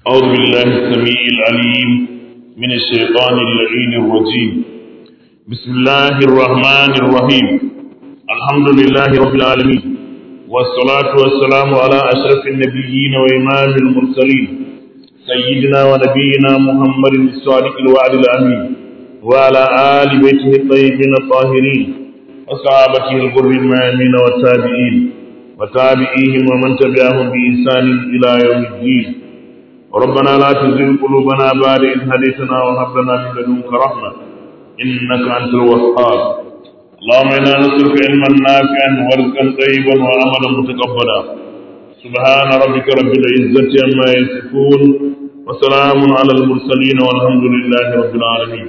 أعوذ بالله السميع العليم من الشيطان اللعين الرجيم بسم الله الرحمن الرحيم الحمد لله رب العالمين والصلاة والسلام على أشرف النبيين وإمام المرسلين سيدنا ونبينا محمد الصادق الوعد الأمين وعلى آل بيته الطيبين الطاهرين وصحابته الغر الميامين والتابعين وتابعيهم ومن تبعهم بإحسان إلى يوم الدين ربنا لا تزغ قلوبنا بعد إذ هديتنا وهب لنا من لدنك رحمة إنك أنت الوهاب اللهم إنا نسألك علما نافعا ورزقا طيبا وعملا متقبلا سبحان ربك رب العزة عما يصفون وسلام على المرسلين والحمد لله رب العالمين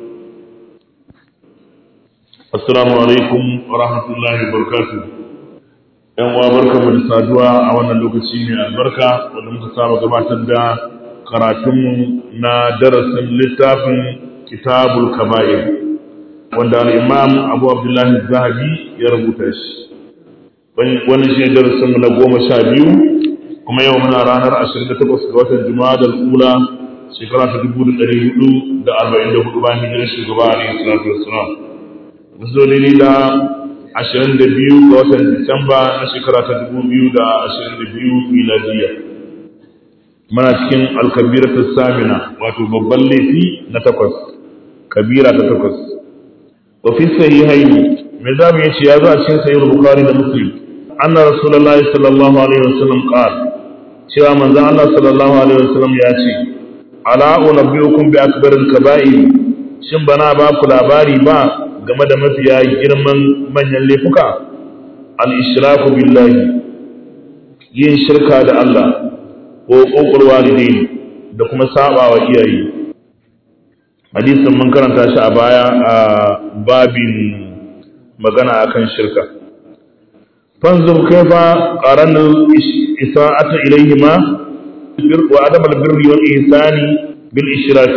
السلام عليكم ورحمة الله وبركاته yan uwa barka mu da saduwa a wannan lokaci mai albarka wanda muka saba gabatar da karatunmu na darasin littafin kitabul kaba'ir wanda al-imam abu abdullahi zahabi ya rubuta shi wani shi darasin mu na goma sha biyu kuma yau muna ranar 28 ga watan juma'a ula shekara ta dubu da ɗari hudu da arba'in da hudu bayan hijirar shugaba alaihi salatu wassalam musulmi da ashirin da biyu ga watan Disamba na shekara ta dubu biyu da ashirin da biyu miladiya. Muna cikin alkabira ta samina wato babban laifi na takwas, kabira ta takwas. Wafi sahi haini, mai zamu ya ce ya zo a cikin sayi Bukhari da Muslim. Anna Rasulullah sallallahu alaihi wasallam qala cewa manzon Allah sallallahu alaihi wasallam ya ce ala unabbiukum bi akbaril kaba'ir shin bana ba ku labari ba game da mafiya girman manyan laifuka al-ishraku billahi yin shirka da Allah ko kokul walidain da kuma saba wa iyaye hadisin mun karanta shi a baya a babin magana akan shirka fanzur kaifa qarana isa'ata ilayhima wa adam al-birri wal ihsani bil ishrak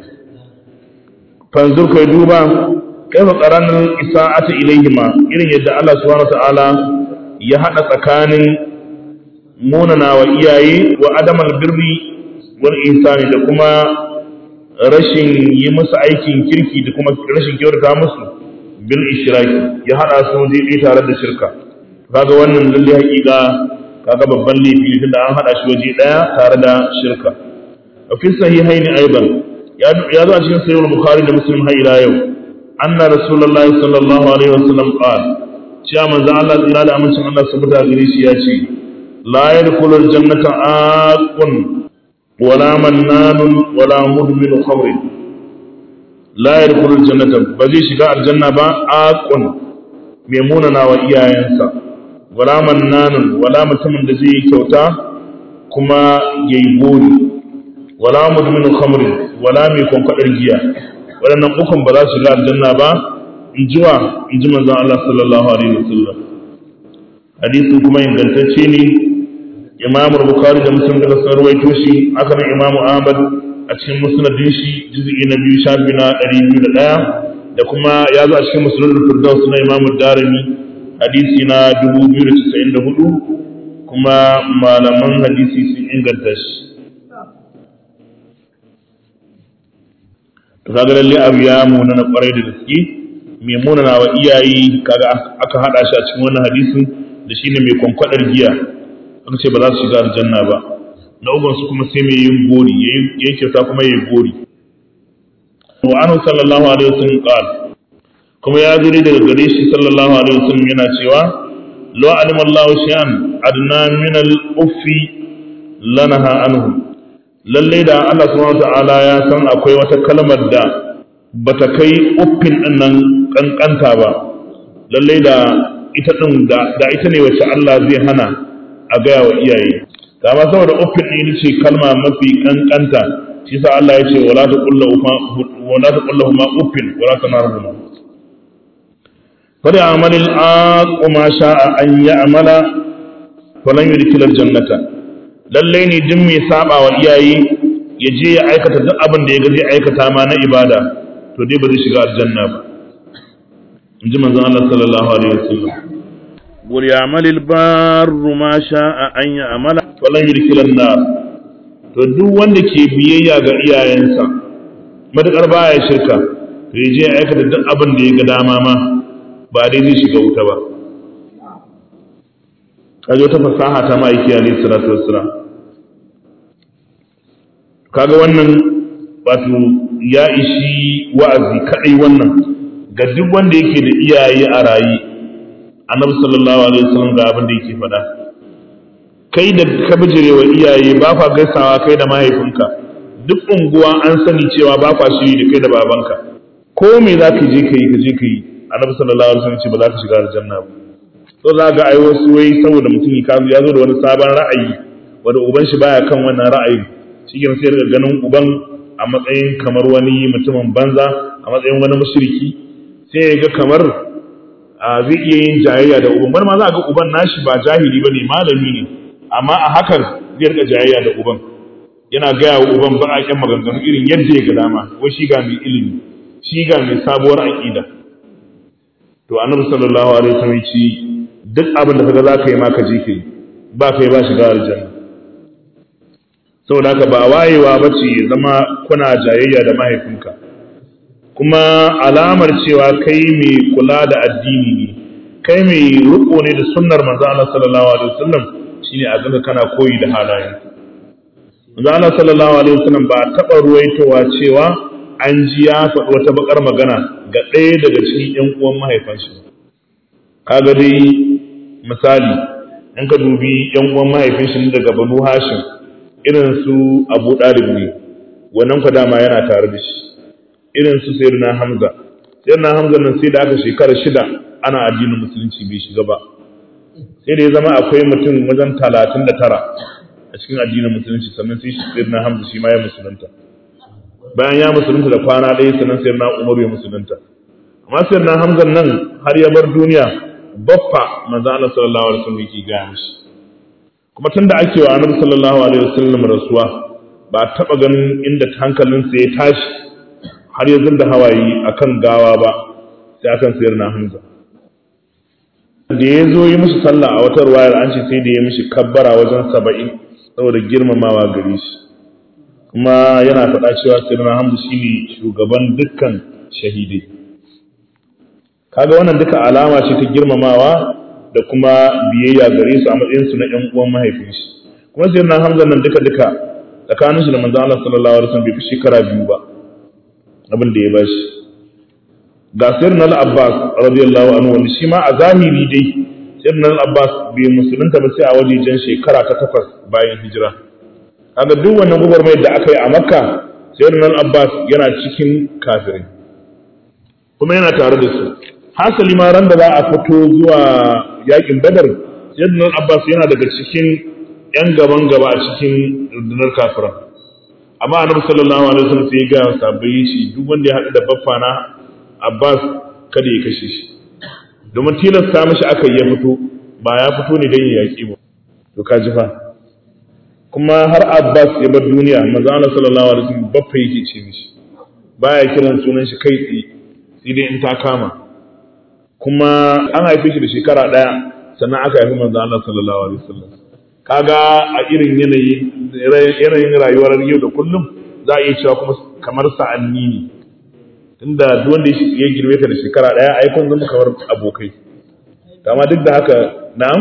fanzur kai duba kaifa qaranan isa'ati ilayhima irin yadda Allah subhanahu ta'ala ya hada tsakanin munana wa iyaye wa adamal birri wal insani da kuma rashin yi musu aikin kirki da kuma rashin kyautata musu bil ishraki ya hada su waje tare da shirka kaga wannan lalle hakika kaga babban laifi tunda an hada shi waje daya tare da shirka fi sahihaini aidan ya zo a cikin sahih bukhari da muslim har ila yau أن رسول الله صلى الله عليه وسلم قال شاء من ذا الله إلى أمن شاء الله سبحانه غريش ياشي لا يدخل الجنة آق ولا منان ولا مدمن خمر لا يدخل الجنة بزي شقاء الجنة با آق ميموننا وإياه ينسى ولا منان ولا متمن دزي كوتا كما ييبوني ولا مدمن خمر ولا ميكون قدر جيا waɗannan ukun ba za su shiga aljanna ba in ji wa in ji manzon Allah sallallahu alaihi wasallam hadisin kuma ingantacce ne Imam Bukhari da Muslim da sun rawaito shi haka nan Imam Ahmad a cikin musnadin shi juz'i na biyu shafi na 201 da kuma ya zo a cikin musnadul firdaus na Imam Darimi hadisi na 2094 kuma malaman hadisi sun inganta shi to kaga lalle abu ya muna na kwarai da gaske mai muna na wa iyaye kaga aka hada shi a cikin wannan hadisin da shine mai kwankwadar giya aka ce ba za su shiga aljanna ba na uban su kuma sai mai yin gori yayi kyauta kuma yayi gori wa anhu sallallahu alaihi wasallam qala kuma ya zuri daga gare shi sallallahu alaihi wasallam yana cewa law alima Allahu shay'an adna min al-uffi lanaha anhu lallai da Allah subhanahu ta'ala ya san akwai wata kalmar da bata kai uffin din nan kankanta ba lallai da ita din da, da ita ne wacce Allah zai hana a gaya wa iyaye da ma saboda uffin din ce kalma mafi kankanta shi sa Allah ya ce wala taqullu wala taqullu ma uffin wala tanarhuma fada amalil aquma sha'a an ya'mala falan yudkhilal jannata lallai ne duk mai saba wa iyaye ya je ya aikata duk abin da ya ga zai aikata ma na ibada to dai ba zai shiga aljanna ba in ji manzon Allah sallallahu alaihi wasallam wal ya'mal al barru ma sha'a an ya'mala falan yudkhil an nar to duk wanda ke biyayya ga iyayensa matukar baya shirka to ya je ya aikata duk abin da ya ga dama ma ba dai zai shiga wuta ba kaji wata fasaha ta ma'aiki alaihi salatu wassalam kaga wannan wato ya ishi wa'azi kadai wannan ga duk wanda yake da iyaye a rayi annabi sallallahu alaihi wasallam ga abin da yake faɗa kai da ka bijire wa iyaye ba fa gaisawa kai da mahaifinka duk unguwa an sani cewa ba fa shiri da kai da babanka ko me za ka je ka yi ka je ka yi annabi sallallahu alaihi wasallam ce ba za ka shiga aljanna ba to za ga ai wasu wai saboda mutum ya zo da wani sabon ra'ayi wanda uban shi baya kan wannan ra'ayi shi sai daga ganin uban a matsayin kamar wani mutumin banza a matsayin wani mushriki sai ya ga kamar zai iya yin jayayya da uban wani ma za ga uban nashi ba jahili bane malami ne amma a hakan zai rika jayayya da uban yana gaya wa uban baƙaƙen maganganu irin yadda ya ga dama wai shi ga mai ilimi shi ga mai sabuwar aƙida to annabi sallallahu alaihi wasallam ce duk abin da kaga za ka yi ma ka je ka yi ba kai ba shiga aljanna saboda haka ba wayewa ba ce zama kuna jayayya da mahaifinka kuma alamar cewa kai mai kula da addini ne kai mai riko ne da sunnar manzo Allah sallallahu alaihi wasallam shine a ganka kana koyi da halayen manzo Allah sallallahu alaihi wasallam ba taba ruwaitowa cewa an ji ya faɗi wata bakar magana ga ɗaya daga cikin ƴan uwan mahaifanshi kaga dai misali in ka dubi ƴan uwan mahaifinshi daga Banu Hashim irin su Abu Dalib ne wannan kwa dama yana tare da shi irin su Sayyidina Hamza Sayyidina Hamza nan sai da aka shekara shida ana addinin musulunci bai shiga ba sai da ya zama akwai mutum wajen talatin da tara a cikin addinin musulunci sannan sai Sayyidina Hamza shi ma ya musulunta bayan ya musulunta da kwana ɗaya sannan Sayyidina Umar ya musulunta amma Sayyidina Hamza nan har ya bar duniya baffa manzo Allah sallallahu alaihi wasallam yake gaya mishi kuma tun da ake wa annabi sallallahu alaihi wasallam rasuwa ba a taɓa ganin inda hankalinsa ya tashi har ya da hawaye akan gawa ba sai akan sayar na hamza da ya zo yi musu sallah a wata ruwayar an ce sai da ya mishi kabbara wajen saba'in saboda girmamawa gare shi kuma yana faɗa cewa sayar na hamza shine shugaban dukkan shahidai kaga wannan duka alama ce ta girmamawa da kuma biyayya gare su a matsayinsu na 'yan uwan mahaifin shi kuma sai na hamzan nan duka duka tsakanin shi da manzon Allah sallallahu alaihi wasallam bai fi shekara biyu ba abin da ya bashi ga sirrin al-Abbas radiyallahu anhu wanda shi ma a zahiri dai sirrin al-Abbas bai musulunta ba sai a wajejen shekara ta takwas bayan hijira kaga duk wannan gwagwarmayar da aka yi a Makka sirrin al-Abbas yana cikin kafirai kuma yana tare da su hasali ma ran da za a fito zuwa yakin badar yadda abbas yana daga cikin yan gaban gaba a cikin rundunar kafira amma annabi sallallahu alaihi wasallam sai ya ga sabbai shi duk wanda ya haɗu da baffa na abbas kada ya kashe shi domin tilasta mishi aka ya fito ba ya fito ne don ya yaƙi ba to ka ji fa kuma har abbas ya bar duniya manzo Allah sallallahu alaihi wasallam baffa yake ce mishi baya kiran sunan shi kai tsaye sai dai in ta kama kuma an haife shi da shekara ɗaya sannan aka haifi manzo Allah sallallahu alaihi wasallam kaga a irin yanayi yanayin rayuwar yau da kullum za a iya cewa kuma kamar sa'anni ne tunda duk wanda ya girme ka da shekara ɗaya ai kun zama kamar abokai amma duk da haka na'am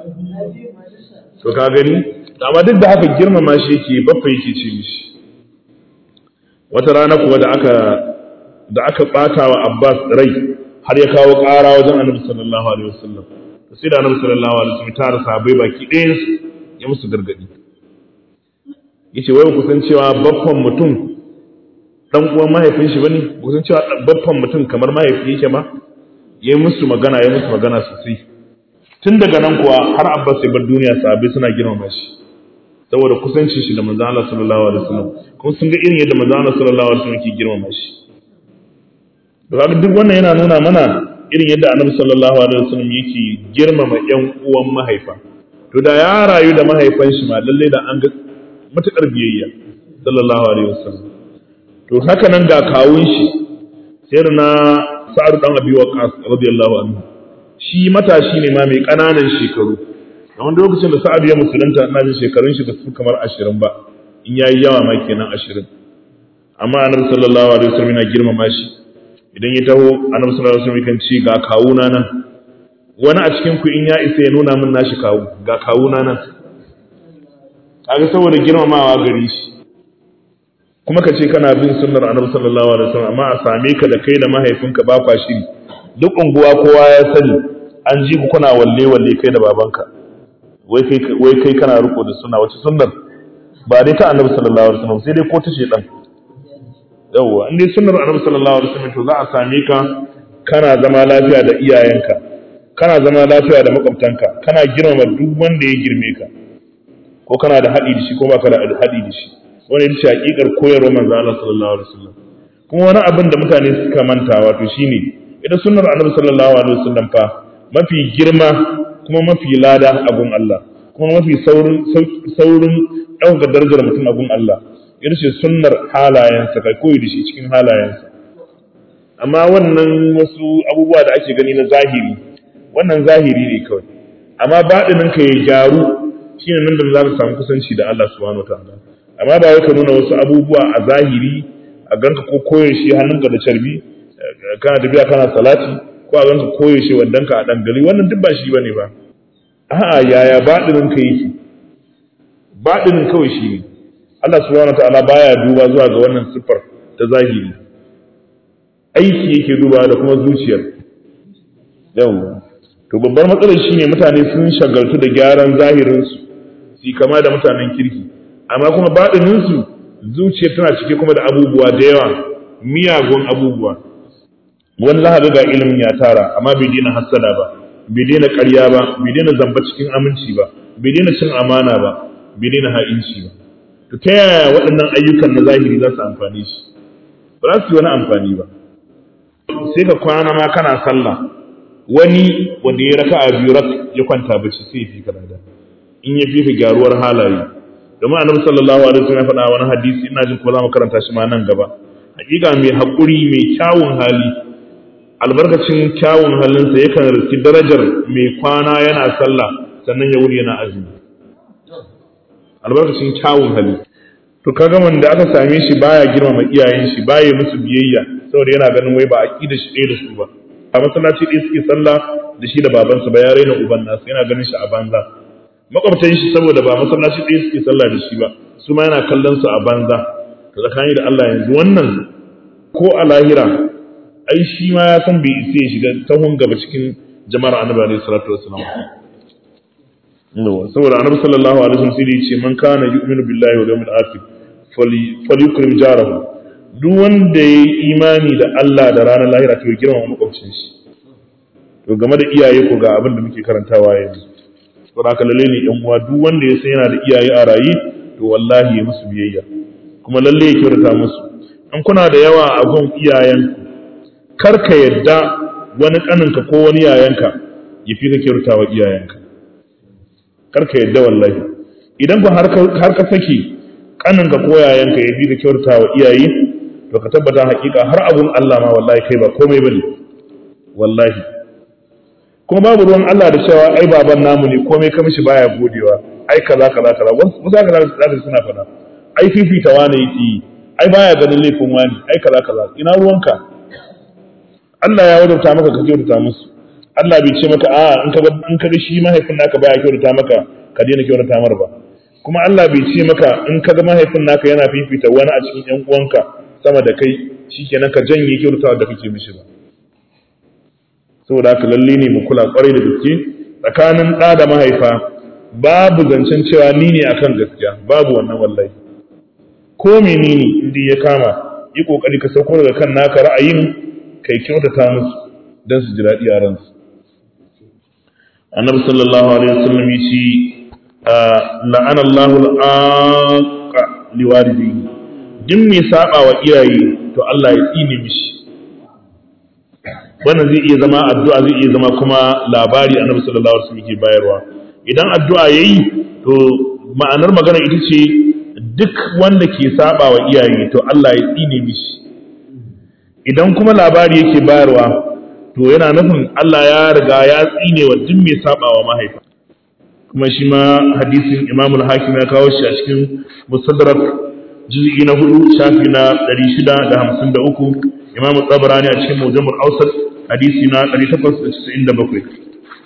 to ka gani amma duk da haka girmama shi yake baffa yake ce mishi wata rana kuwa da aka da aka bata wa Abbas rai har ya kawo ƙara wajen annabi sallallahu alaihi wasallam sai da annabi sallallahu alaihi wasallam tara sahabbai baki ɗayan su ya musu gargadi yace wai ku san cewa baffan mutum dan uwan mahaifin shi bane ku san cewa baffan mutum kamar mahaifi yake ma yayi musu magana yayi musu magana sosai tun daga nan kuwa har Abbas ya bar duniya sahabbai suna girmama shi saboda kusancin shi da manzon Allah sallallahu alaihi wasallam kuma sun ga irin yadda manzon Allah sallallahu alaihi wasallam ke girmama shi da duk wannan yana nuna mana irin yadda annabi sallallahu alaihi wasallam yake girmama ƴan uwan mahaifa to da ya rayu da mahaifan shi ma lalle da an ga matukar biyayya sallallahu alaihi wasallam to haka nan ga kawun shi sai na sa'ad dan abi waqas radiyallahu anhu shi matashi ne ma mai kananan shekaru a wanda lokacin da sa'ad ya musulunta ina jin shekarun shi ba su kamar ashirin ba in yayi yawa ma kenan ashirin amma annabi sallallahu alaihi wasallam yana girmama shi idan ya taho annabi sallallahu alaihi wasallam kan ce ga kawuna nan wani a cikin ku in ya isa ya nuna min nashi kawu ga kawuna nan kaga saboda girmamawa gare shi kuma ka ce kana bin sunnar annabi sallallahu alaihi wasallam amma a same ka da kai da mahaifinka ba kwa shiri duk unguwa kowa ya sani an ji ku kuna walle walle kai da babanka wai kai wai kai kana riko da sunna wace sunnar ba dai ta annabi sallallahu alaihi wasallam sai dai ko ta shedan yawwa in dai sunnar annabi sallallahu alaihi wasallam to za a same ka kana zama lafiya da iyayenka kana zama lafiya da makwabtanka kana girmama duk wanda ya girme ka ko kana da haɗi da shi ko baka da haɗi da shi wani ita ce hakikar koyarwar manzo Allah sallallahu alaihi wasallam kuma wani abin da mutane suka manta wato shine ita sunnar annabi sallallahu alaihi wasallam fa mafi girma kuma mafi lada a gun Allah kuma mafi saurin saurin ɗaukar darajar mutum a gun Allah ita ce sunnar halayensa kai koyi da shi cikin halayensa amma wannan wasu abubuwa da ake gani na zahiri wannan zahiri ne kawai amma baɗinin ka ya gyaru shine nan da za ka samu kusanci da Allah subhanahu wataala amma ba wai ka nuna wasu abubuwa a zahiri a ganka ko koyaushe hannunka da carbi kana tafiya kana salati ko a ganka koyaushe wandanka a dangali wannan duk ba shi bane ba a'a yaya baɗinin ka yake baɗinin kawai shi ne Allah subhanahu wataala baya duba zuwa ga wannan siffar ta zahiri aiki yake duba da kuma zuciyar yawwa to babbar matsalar shine mutane sun shagaltu da gyaran zahirinsu su kama da mutanen kirki amma kuma baɗininsu zuciyar tana cike kuma da abubuwa da yawa miyagun abubuwa wani za ga ilimin ya tara amma bai daina hassada ba bai daina ƙarya ba bai daina zamba cikin aminci ba bai daina cin amana ba bai daina ha'inci ba to ta yaya waɗannan ayyukan na zahiri za su amfani shi ba za su yi wani amfani ba sai ka kwana ma kana sallah wani wanda ya raka a biyu rak ya kwanta bacci sai ya fi ka lada in ya fi ka gyaruwar halaye domin annabi sallallahu alaihi wasallam ya faɗa wani hadisi ina jin ko za mu karanta shi ma nan gaba hakika mai haƙuri mai kyawun hali albarkacin kyawun halinsa yakan riski darajar mai kwana yana sallah sannan ya wuri yana azumi albarkacin kyawun hali to kaga wanda aka same shi baya girmama iyayen shi baya musu biyayya saboda yana ganin wai ba aqida shi ɗaya da su ba a masallaci ɗaya suke sallah da shi da babansa ba ya raina uban nasu yana ganin shi a banza makwabtan shi saboda ba masallaci ɗaya suke sallah da shi ba su ma yana kallon su a banza to tsakani da Allah yanzu wannan ko a lahira ai shi ma ya san bai isa ya shiga tahun gaba cikin jama'ar annabi alaihi salatu wassalam saboda annabi sallallahu alaihi wasallam sai ya ce man kana yu'minu billahi wal yawmil akhir falyukrim jarahu duk wanda ya yi imani da Allah da ranar lahira to ya girmama makwabcin shi to game da iyaye ko ga abin da muke karantawa yanzu saboda haka lalle ne yan uwa duk wanda ya san yana da iyaye a raye to wallahi ya musu biyayya kuma lalle ya kyautata musu in kuna da yawa a gun iyayenku kar ka yadda wani kaninka ko wani yayanka ya fi ka kyautata wa iyayenka kar ka yadda wallahi idan ku har ka saki kaninka ko yayanka ya fi ka kyautata wa iyaye to ka tabbata hakika har abun Allah ma wallahi kai ba komai bane wallahi kuma babu ruwan Allah da cewa ai baban namu ne komai ka mishi baya godewa ai kaza kaza kaza wasu za ka za suna fada ai fifita wani yake yi ai baya ganin laifin wani ai kaza kaza ina ruwanka Allah ya wadauta maka ka kyautata musu Allah bai ce maka a in ka in ka ga shi mahaifin naka baya kyautata maka ka daina kyautata mar ba kuma Allah bai ce maka in ka ga mahaifin naka yana fifita wani a cikin ƴan uwanka sama da kai shikenan ka janye kyautatawa da kake mishi ba saboda haka lalle ne mu kula kwarai da gaske tsakanin ɗa da mahaifa babu zancen cewa ni ne akan gaskiya babu wannan wallahi ko menene inda ya kama yi kokari ka sauko daga kan naka ra'ayin kai kyautata musu don su ji daɗi a ransu annabi sallallahu alaihi wasallam ya ce la'ana Allahu al-aqa liwalidayhi duk mai saba wa iyaye to Allah ya tsine mishi wannan zai iya zama addu'a zai iya zama kuma labari annabi sallallahu alaihi wasallam yake bayarwa idan addu'a yayi to ma'anar magana ita ce duk wanda ke saba wa iyaye to Allah ya tsine mishi idan kuma labari yake bayarwa to yana nufin Allah ya riga ya tsine wa duk mai saba wa mahaifa kuma shi ma hadisin imamul hakim ya kawo shi a cikin musaddarak juz'i na hudu shafi na 653 imamu tsabarani a cikin mujamul ausat hadisi na 897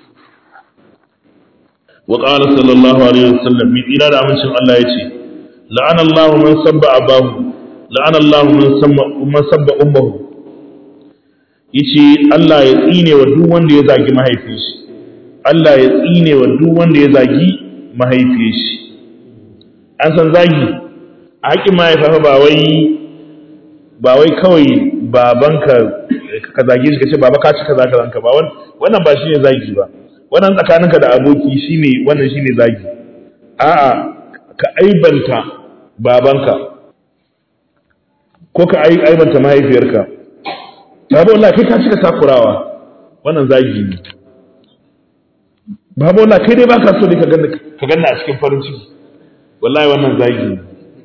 wa qala sallallahu alaihi wasallam mi ila da amincin Allah yace la'ana Allahu man sabba abahu la'ana Allahu man sabba man sabba ummuhu yace Allah ya tsine wa duk wanda ya zagi mahaifin shi Allah ya tsine wa duk wanda ya zagi mahaifin shi an san zagi a haƙin mahaifa ba wai ba wai kawai babanka ka zage shi ka ce baba ka ci kaza kaza ka ba wannan ba shine zagi ba wannan tsakaninka da aboki shine wannan shine zagi a'a ka aibanta babanka ko ka aibanta mahaifiyarka babu wallahi kai ka cika takurawa wannan zagi ne babu wallahi kai dai baka so ne ka ganna ka ganna a cikin farin ciki wallahi wannan zagi ne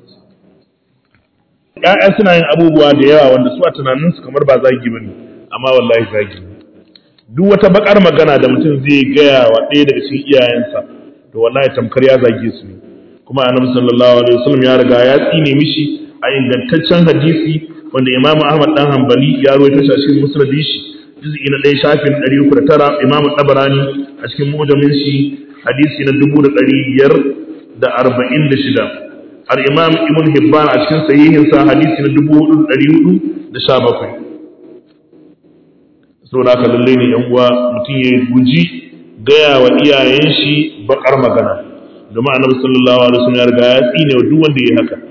ƴaƴa suna yin abubuwa da yawa wanda su a tunaninsu kamar ba zagi bane amma wallahi zagi ne duk wata bakar magana da mutum zai gaya wa ɗaya daga cikin iyayensa to wallahi tamkar ya zage su ne kuma annabi sallallahu alaihi wasallam ya riga ya tsine mishi a ingantaccen hadisi wanda Imam Ahmad dan Hanbali ya rawaito shi a cikin Musnad shi juz'i na 1 shafin 309 Imam Tabarani a cikin Mu'jamin shi hadisi na 1546 Al-Imam Ibn Hibban a cikin sahihin sa hadisi na 4417 saboda haka lalle ne yan uwa mutum ya guji gaya wa iyayen shi bakar magana domin annabi sallallahu alaihi wasallam ya riga ya tsine wa duk wanda ya haka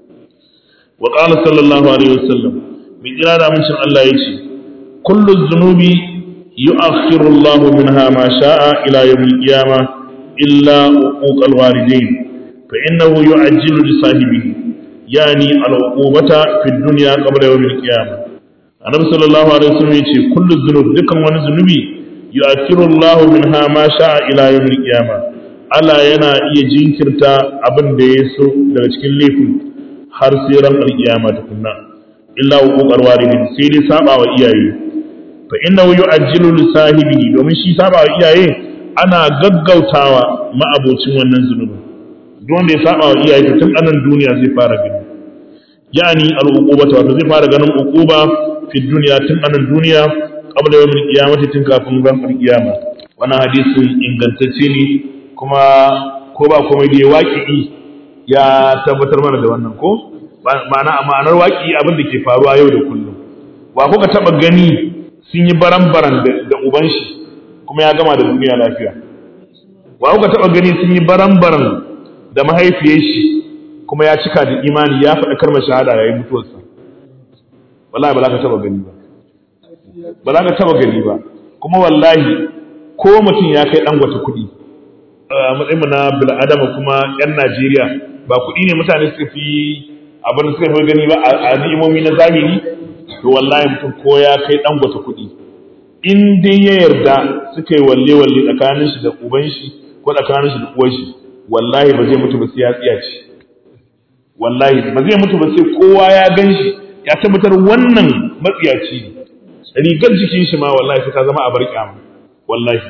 wa qala sallallahu alaihi wasallam min jira da mun Allah yace kullu dhunubi yu'akhiru Allah minha ma sha'a ila yawm al-qiyamah illa uquq al-walidayn fa innahu yu'ajjilu li sahibihi yani al-uqubata fi ad-dunya qabla yawm al-qiyamah annabi sallallahu alaihi wasallam yace kullu dhunub dukkan wani zunubi yu'akhiru Allah minha ma sha'a ila yawm al-qiyamah Allah yana iya jinkirta abin da ya so daga cikin laifin har sai ran alkiyama tukunna illa huquqar walidin sai dai saba wa iyaye fa innahu yu'ajjilu li sahibihi domin shi saba wa iyaye ana gaggautawa ma'abocin wannan zunubi duk wanda ya saba wa iyaye to tun anan duniya zai fara gani yani al-uqubata wato zai fara ganin uquba fi dunya tun anan duniya qabla yawmil qiyamati tun kafin ran alkiyama wannan hadisin ingantacce ne kuma ko ba komai da waƙi ya tabbatar mana da wannan ko ma'ana ma'anar waƙi abin da ke faruwa yau da kullum wa kuka taba gani sun yi baran-baran da uban shi kuma ya gama da duniya lafiya wa kuka taba gani sun yi baran-baran da mahaifiyar shi kuma ya cika da imani ya faɗa kalmar shahada yayin mutuwarsa wallahi ba za ka taba gani ba ba za ka taba gani ba kuma wallahi ko mutum ya kai dangwata kuɗi a matsayinmu na bil'adama kuma 'yan Najeriya ba kuɗi ne mutane suka fi abin da suka fi gani ba a ni'imomi na zahiri to wallahi mutum ko ya kai dangwata kuɗi in dai ya yarda suka yi walle walle tsakanin shi da uban shi ko tsakanin shi da uwar shi wallahi ba zai mutu ba sai ya tsiya ce wallahi ba zai mutu ba sai kowa ya gan shi ya tabbatar wannan matsiyaci ne rigar jikin shi ma wallahi sai ta zama a bar kyama wallahi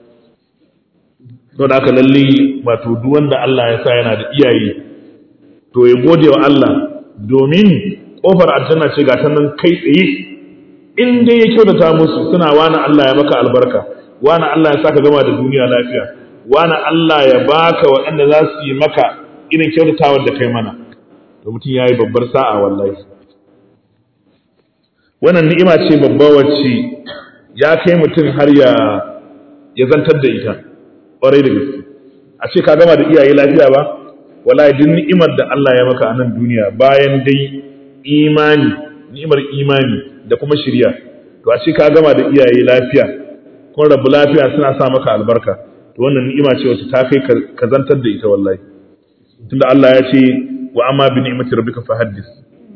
don haka lalle wato duk wanda Allah ya sa yana da iyaye to ya gode wa Allah domin kofar aljanna ce ga ta nan kai tsaye in dai ya kyautata musu suna wani Allah ya maka albarka wani Allah ya saka gama da duniya lafiya wani Allah ya baka waɗanda za su yi maka irin kyautatawar da kai mana to mutum ya yi babbar sa'a wallahi wannan ni'ima ce babba wacce ya kai mutum har ya ya zantar da ita ƙwarai da gaske a ce ka gama da iyaye lafiya ba wallahi duk ni'imar da Allah ya maka a nan duniya bayan dai imani ni'imar imani da kuma shirya to a ce ka gama da iyaye lafiya kun rabu lafiya suna sa maka albarka to wannan ni'ima ce wacce ta kai ka zantar da ita wallahi tunda Allah ya ce wa amma bi ni'mati rabbika fahaddis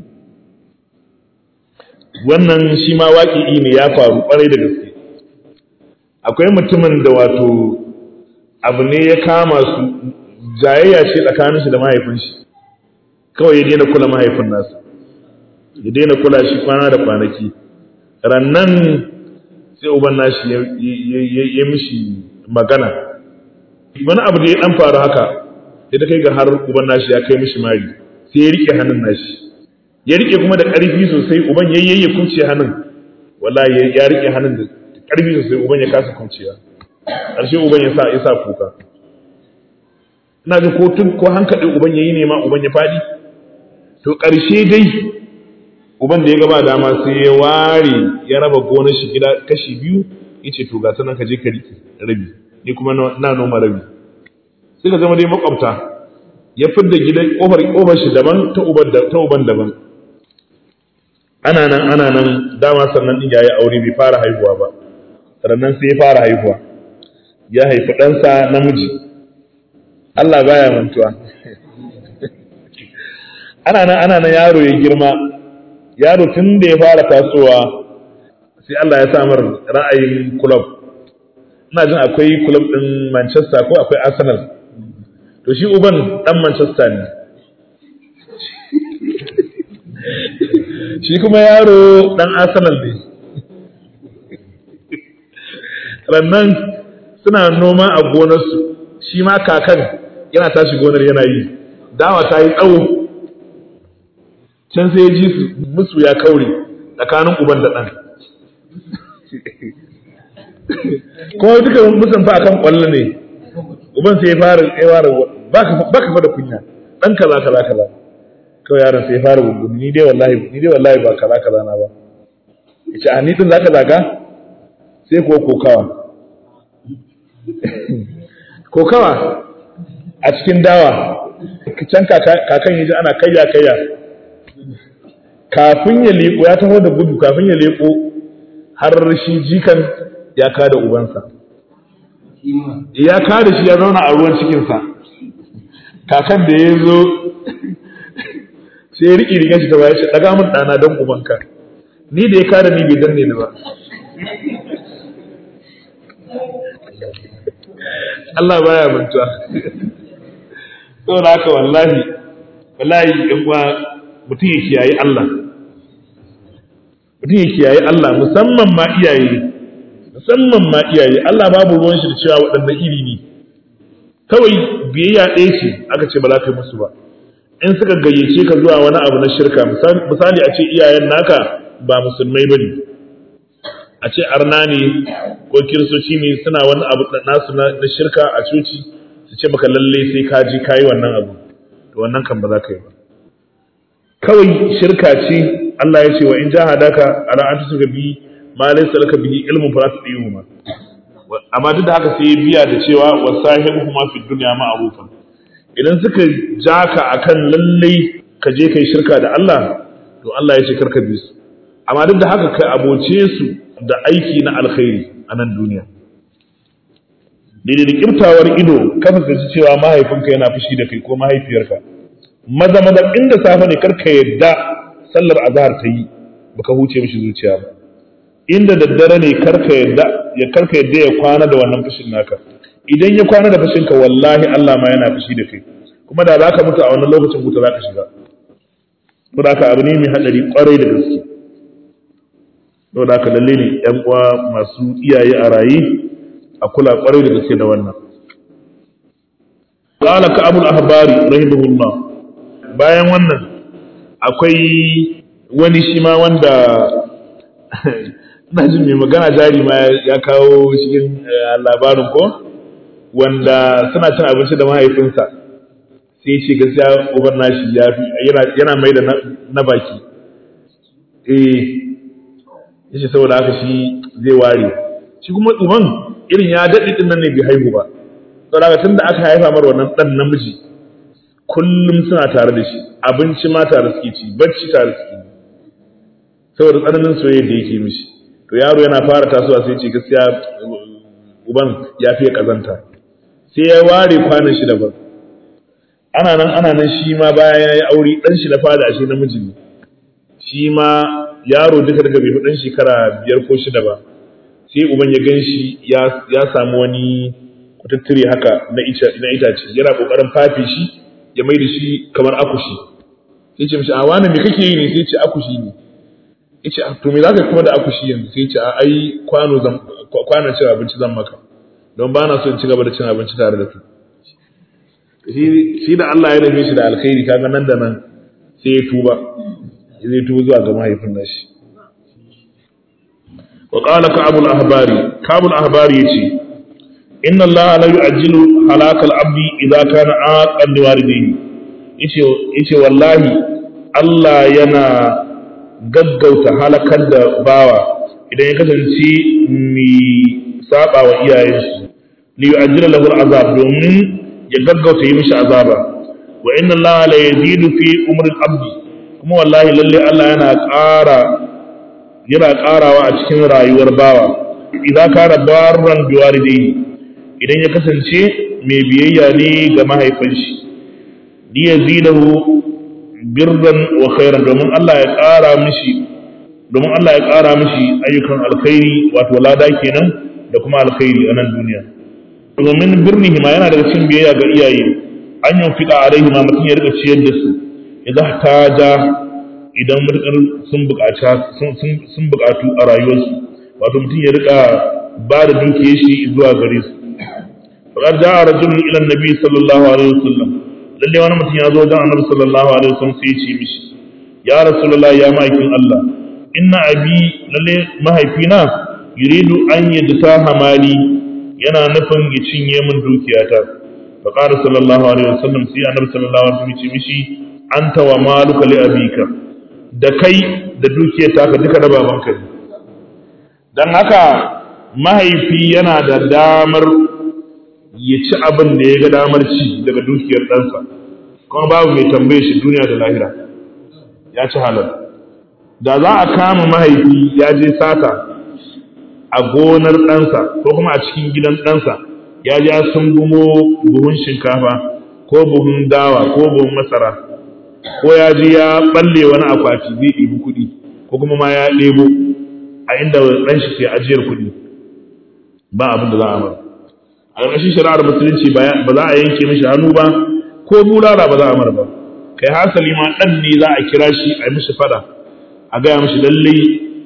wannan shi ma waƙi'i ne ya faru ƙwarai da gaske akwai mutumin da wato abu ne ya kama su jayayya ce tsakanin shi da mahaifin shi kawai ya daina kula mahaifin nasa ya daina kula shi kwana da kwanaki rannan sai uban nashi ya mishi magana wani abu da ya dan faru haka sai ta kai ga har uban nashi ya kai mishi mari sai ya rike hannun nashi ya rike kuma da ƙarfi sosai uban yayyaye kunce hannun wallahi ya rike hannun da ƙarfi sosai uban ya kasa kunciya ƙarshe uban ya sa ya sa kuka ina ji ko tun ko hankaɗe uban yayi ne ma uban ya faɗi to ƙarshe dai uban da ya gaba dama sai ya ware ya raba gonar shi gida kashi biyu yace to ga sanan ka je ka rike rabi ni kuma na noma rabi suka zama dai makwabta ya fidda gidan kofar kofar shi daban ta uban ta uban daban ana nan ana nan dama sannan din yayi aure bai fara haihuwa ba sannan sai ya fara haihuwa ya haifi ɗansa namiji Allah baya mantuwa ana nan ana nan yaro ya girma yaro tun da ya fara tasowa sai Allah ya samar ra'ayin club ina jin akwai club din Manchester ko akwai Arsenal to shi uban dan Manchester ne shi kuma yaro dan Arsenal ne rannan suna noma a gonarsu shi ma kakan yana tashi gonar yana yi dawa ta yi tsawo can sai ya ji su musu ya kaure tsakanin uban da ɗan kuma duka musan fa akan kwallo ne uban sai ya fara ya fara ba ka fa da kunya dan kaza kaza kaza kawai yaron sai ya fara gudu ni dai wallahi ni dai wallahi ba kaza kaza na ba yace a ni din zaka zaga sai ko kokawa kokawa a cikin dawa can kakan yaji ana kayya kayya kafin ya leko ya taho da gudu kafin ya leko har shi jikan ya kada ubansa ya kada shi ya zauna a ruwan cikinsa kakan da ya zo sai ya riƙe rigar shi ta baya shi ɗaga min ɗana don ubanka ni da ya kada ni bai danne ni ba Allah baya mantuwa saboda haka wallahi wallahi in uwa mutum ya kiyaye Allah mutum ya kiyaye Allah musamman ma iyaye musamman ma iyaye Allah babu ruwan shi da cewa waɗannan iri ne kawai biyayya ɗaya ce aka ce ba za ka yi musu ba in suka gayyace ka zuwa wani abu na shirka misali a ce iyayen naka ba musulmai ba ne a ce arna ne ko kiristoci ne suna wani abu nasu na shirka a coci su ce maka lalle sai ka ji kayi wannan abu to wannan kan ba za ka yi ba kawai shirka ce Allah ya ce wa in jahadaka ala an tusuka bi ma laysa laka bihi ilmun fala tudihuma amma duk da haka sai ya biya da cewa wa sahibuhuma fi dunya ma'rufan idan suka jaka akan lalle ka je kai shirka da Allah to Allah ya ce karka bi su amma duk da haka kai aboce su da aiki na alkhairi a nan duniya daidai da kiftawar ido ka fuskanci cewa mahaifinka yana fushi da kai ko mahaifiyarka maza maza inda safe ne karka yadda sallar azhar ta yi baka huce mishi zuciya ba inda daddare ne karka yadda ya karka yadda ya kwana da wannan fushin naka idan ya kwana da fushinka wallahi Allah ma yana fushi da kai kuma da zaka mutu a wannan lokacin wuta zaka shiga to da abu ne mai hadari kwarai da gaske to da haka lalle ne yan uwa masu iyaye a raye a kula kwarai da gaske da wannan qala ka abul ahbari rahimahullah bayan wannan akwai wani shi ma wanda ina jin mai magana jari ma ya kawo cikin labarin ko wanda suna cin abinci da mahaifinsa sai ce gaskiya uban nashi ya fi yana mai da na baki eh yace saboda haka shi zai ware shi kuma uban irin ya daɗe ɗin nan ne bai haihu ba saboda haka tun da aka haifa mar wannan ɗan namiji kullum suna tare da shi abinci ma tare suke ci bacci tare suke yi saboda tsananin soyayya da yake mishi to yaro yana fara tasowa sai ce gaskiya uban ya fiye kazanta sai ya ware kwanan shi daban ana nan ana nan shi ma bayan ya yi aure ɗan shi na fada ashe namiji ne shi ma yaro duka daga bai ɗan shekara biyar ko shida ba sai uban ya gan shi ya samu wani kutattire haka na itace yana ƙoƙarin fafe shi ya mai da shi kamar akushi sai ce mishi a wani me kake yi ne sai ce akushi ne ya ce to me za ka kuma da akushi yanzu sai ce a ai kwano zan kwanon cewa abinci zan maka don ba na so in ci gaba da cin abinci tare da su shi da Allah ya nufe shi da alkhairi kaga nan da nan sai ya tuba zai tuba zuwa ga mahaifin nashi wa qala ka'abul ahbari ka'abul ahbari yace inna Allah la yu'ajjilu halakal abdi idza kana aqan liwalidayhi yace yace wallahi Allah yana gaggauta halakar da bawa idan ya kasance mi saba wa iyayensu li yu'ajjila lahu al'azab domin ya gaggauta yi mishi azaba wa inna Allah la yazidu fi umri al-abdi kuma wallahi lalle Allah yana ƙara yana ƙarawa a cikin rayuwar bawa idan kana barran biwalidayhi idan ya kasance mai biyayya ne ga mahaifin shi li yazidahu birran wa khairan domin Allah ya ƙara mishi domin Allah ya ƙara mishi ayyukan alkhairi wato lada kenan da kuma alkhairi a nan duniya domin birnihi ma yana daga cikin biyayya ga iyaye an yi fiɗa alaihi ma mutum ya rika ciyar da su idan ta ja idan mutukar sun sun buƙatu a rayuwarsu wato mutum ya rika ba da dukiyar shi zuwa gare su faqad ja'a rajulun ila annabi sallallahu alaihi wasallam lalle wani mutum ya zo wajen annabi sallallahu alaihi wasallam sai ya ce mishi ya rasulullahi ya ma'aikin Allah inna abi lalle mahaifina yuridu an yadta hamali yana nufin ya cinye min dukiyata fa qala sallallahu alaihi wasallam sai annabi sallallahu alaihi wasallam ya ce mishi anta wa maluka li abika da kai da dukiyarta ka duka da babanka ne dan haka mahaifi yana da damar ya ci abin da ya ga damar ci daga dukiyar ɗansa kuma babu mai tambaye shi duniya da lahira ya ci halal da za a kama mahaifi ya je sata a gonar ɗansa ko kuma a cikin gidan ɗansa ya ja sun gumo buhun shinkafa ko buhun dawa ko buhun masara ko ya ji ya balle wani akwati zai ɗibi kuɗi ko kuma ma ya ɗebo a inda ɗan shi ke ajiyar kuɗi ba abin da za a mara a ƙarƙashin shari'ar musulunci ba za a yanke mishi hannu ba ko bulala ba za a mara ba kai hasali ma ɗan ne za a kira shi a mishi fada a gaya mishi lallai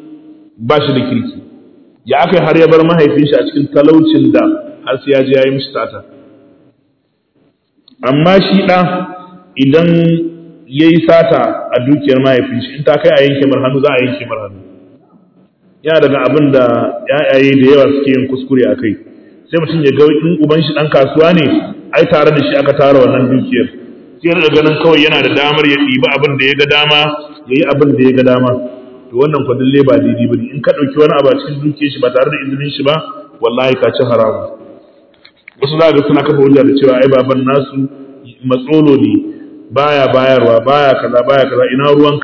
ba shi da kirki ya aka har ya bar mahaifin shi a cikin talaucin da har sai ya je ya yi mishi sata amma shi ɗa idan ya yi sata a dukiyar mahaifin shi in ta kai a yanke mar hannu za a yanke mar hannu yana daga abin da ‘ya'yaye da yawa suke yin kuskure a kai sai mutum ya ga in uban shi ɗan kasuwa ne ai tare da shi aka tara wannan dukiyar sai ya ganin kawai yana da damar ya ɗiba abin da ya ga dama ya yi abin da ya ga dama to wannan kwa dalle ba daidai ba ne in ka ɗauki wani abu a cikin dukiyar shi ba tare da izinin shi ba wallahi ka ci haramu wasu za ga suna kafa hujja da cewa ai baban nasu matsolo ne baya bayarwa baya kaza baya kaza ina ruwan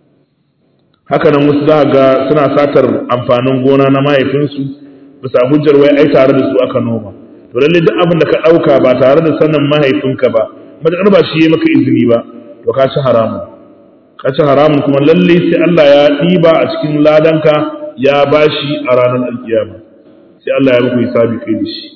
haka nan wasu za ga suna satar amfanin gona na mahaifinsu bisa hujjar wai ai tare da su aka noma to lalle duk abin da ka ɗauka ba tare da sanin mahaifinka ba matuƙar ba shi ya maka izini ba to ka ci haramun ka ci haramun kuma lalle sai Allah ya ɗiba a cikin ladanka ya bashi a ranar alkiyama sai Allah ya muku hisabi kai da shi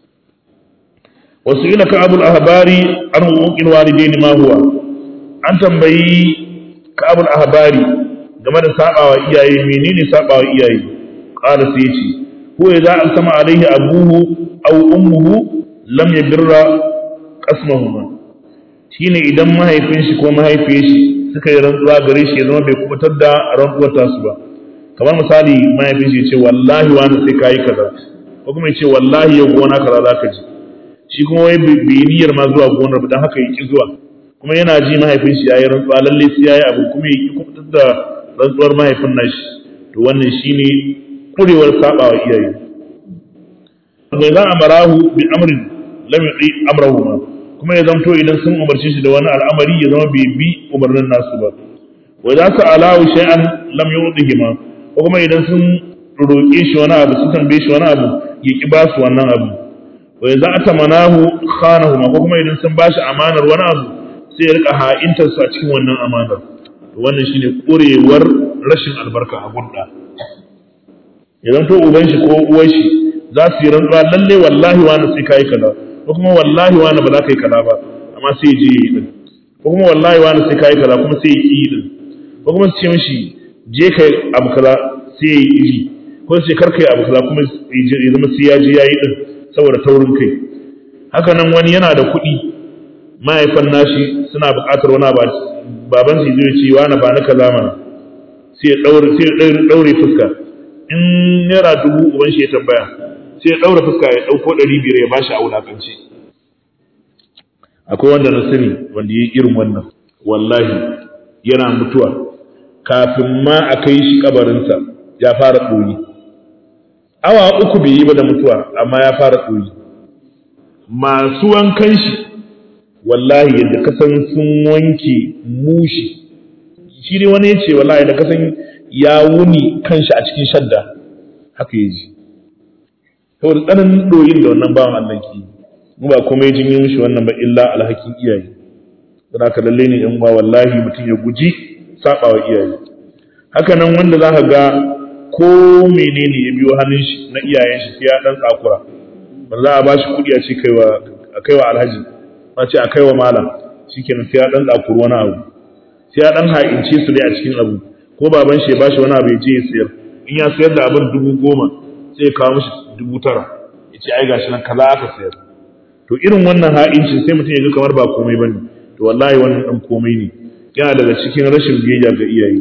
wasu ila ka abul ahbari an hukukin walidaini ma huwa an tambayi ka abul ahbari game da sabawa iyaye menene sabawa iyaye qala sai ce ko idza alsama alaihi abuhu aw ummuhu lam yabirra qasmahuma shine idan mahaifin shi ko mahaifiyar shi suka yi rantsuwa gare shi ya zama bai kubutar da rantsuwar tasu ba kamar misali mahaifin shi ya ce wallahi wani sai kayi kaza ko kuma ya ce wallahi yau gona kaza za ka ji shi kuma wai bai niyyar ma zuwa gonar ba don haka ya ki zuwa kuma yana ji mahaifin shi yayi rantsuwa lalle sai yayi abu kuma ya ki kubutar da rantsuwar mahaifin nashi to wannan shine kurewar sabawa iyaye bai za a marahu bi amrin lam yuti amrahu ma kuma ya zamto idan sun umarci shi da wani al'amari ya zama bai bi umarnin nasu ba wa za su alahu shay'an lam yu'tihi ma ko kuma idan sun roƙe shi wani abu su tambaye shi wani abu ya ki ba su wannan abu wa za a tamanahu khanahu ma ko kuma idan sun bashi amanar wani abu sai ya rika ha'intar su a cikin wannan amanar to wannan shine kurewar rashin albarka a gurda idan to uban shi ko uwar shi za su yi rantsuwa lalle wallahi wani sai kai kaza ko kuma wallahi wani ba za ka yi kaza ba amma sai je yi din ko kuma wallahi wani sai kai kaza kuma sai yi din ko kuma su ce mishi je kai abu kaza sai yi yi ko sai kar kai abu kaza kuma ya zama sai ya je yayi din saboda taurin kai haka nan wani yana da kuɗi mahaifan nashi suna buƙatar wani ba baban su zai ce wani ba na kaza mana sai ya daure sai ya daure fuska in naira dubu uban shi ya tambaya sai ya daure fuska ya dauko ɗari biyar ya bashi a wulakanci akwai wanda na sani wanda ya yi irin wannan wallahi yana mutuwa kafin ma a kai shi kabarinsa ya fara ɗoyi awa uku bai yi ba da mutuwa amma ya fara ɗoyi masu wankan shi wallahi yadda kasan sun wanke mushi shi ne wani ya ce wallahi da kasan ya wuni kanshi a cikin shadda haka ya ji saboda tsananin ɗoyin da wannan bawan Allah ke mu ba komai jin yi mushi wannan ba illa alhakin iyaye don haka lalle ne yan uwa wallahi mutum ya guji saba wa iyaye haka nan wanda za ka ga ko menene ya biyo hannun shi na iyayen shi sai ya dan tsakura ba za a ba shi kuɗi a ce kaiwa a kaiwa alhaji ba ce a kaiwa malam shikenan sai ya dan tsakuru wani abu sai ya dan ha'ince su dai a cikin abu ko baban shi ya bashi wani abu ya je ya sayar in ya sayar da abin dubu goma sai ya kawo mishi dubu tara ya ce ai gashi nan kaza aka sayar to irin wannan ha'incin sai mutum ya ga kamar ba komai bane to wallahi wannan dan komai ne yana daga cikin rashin biyayya ga iyaye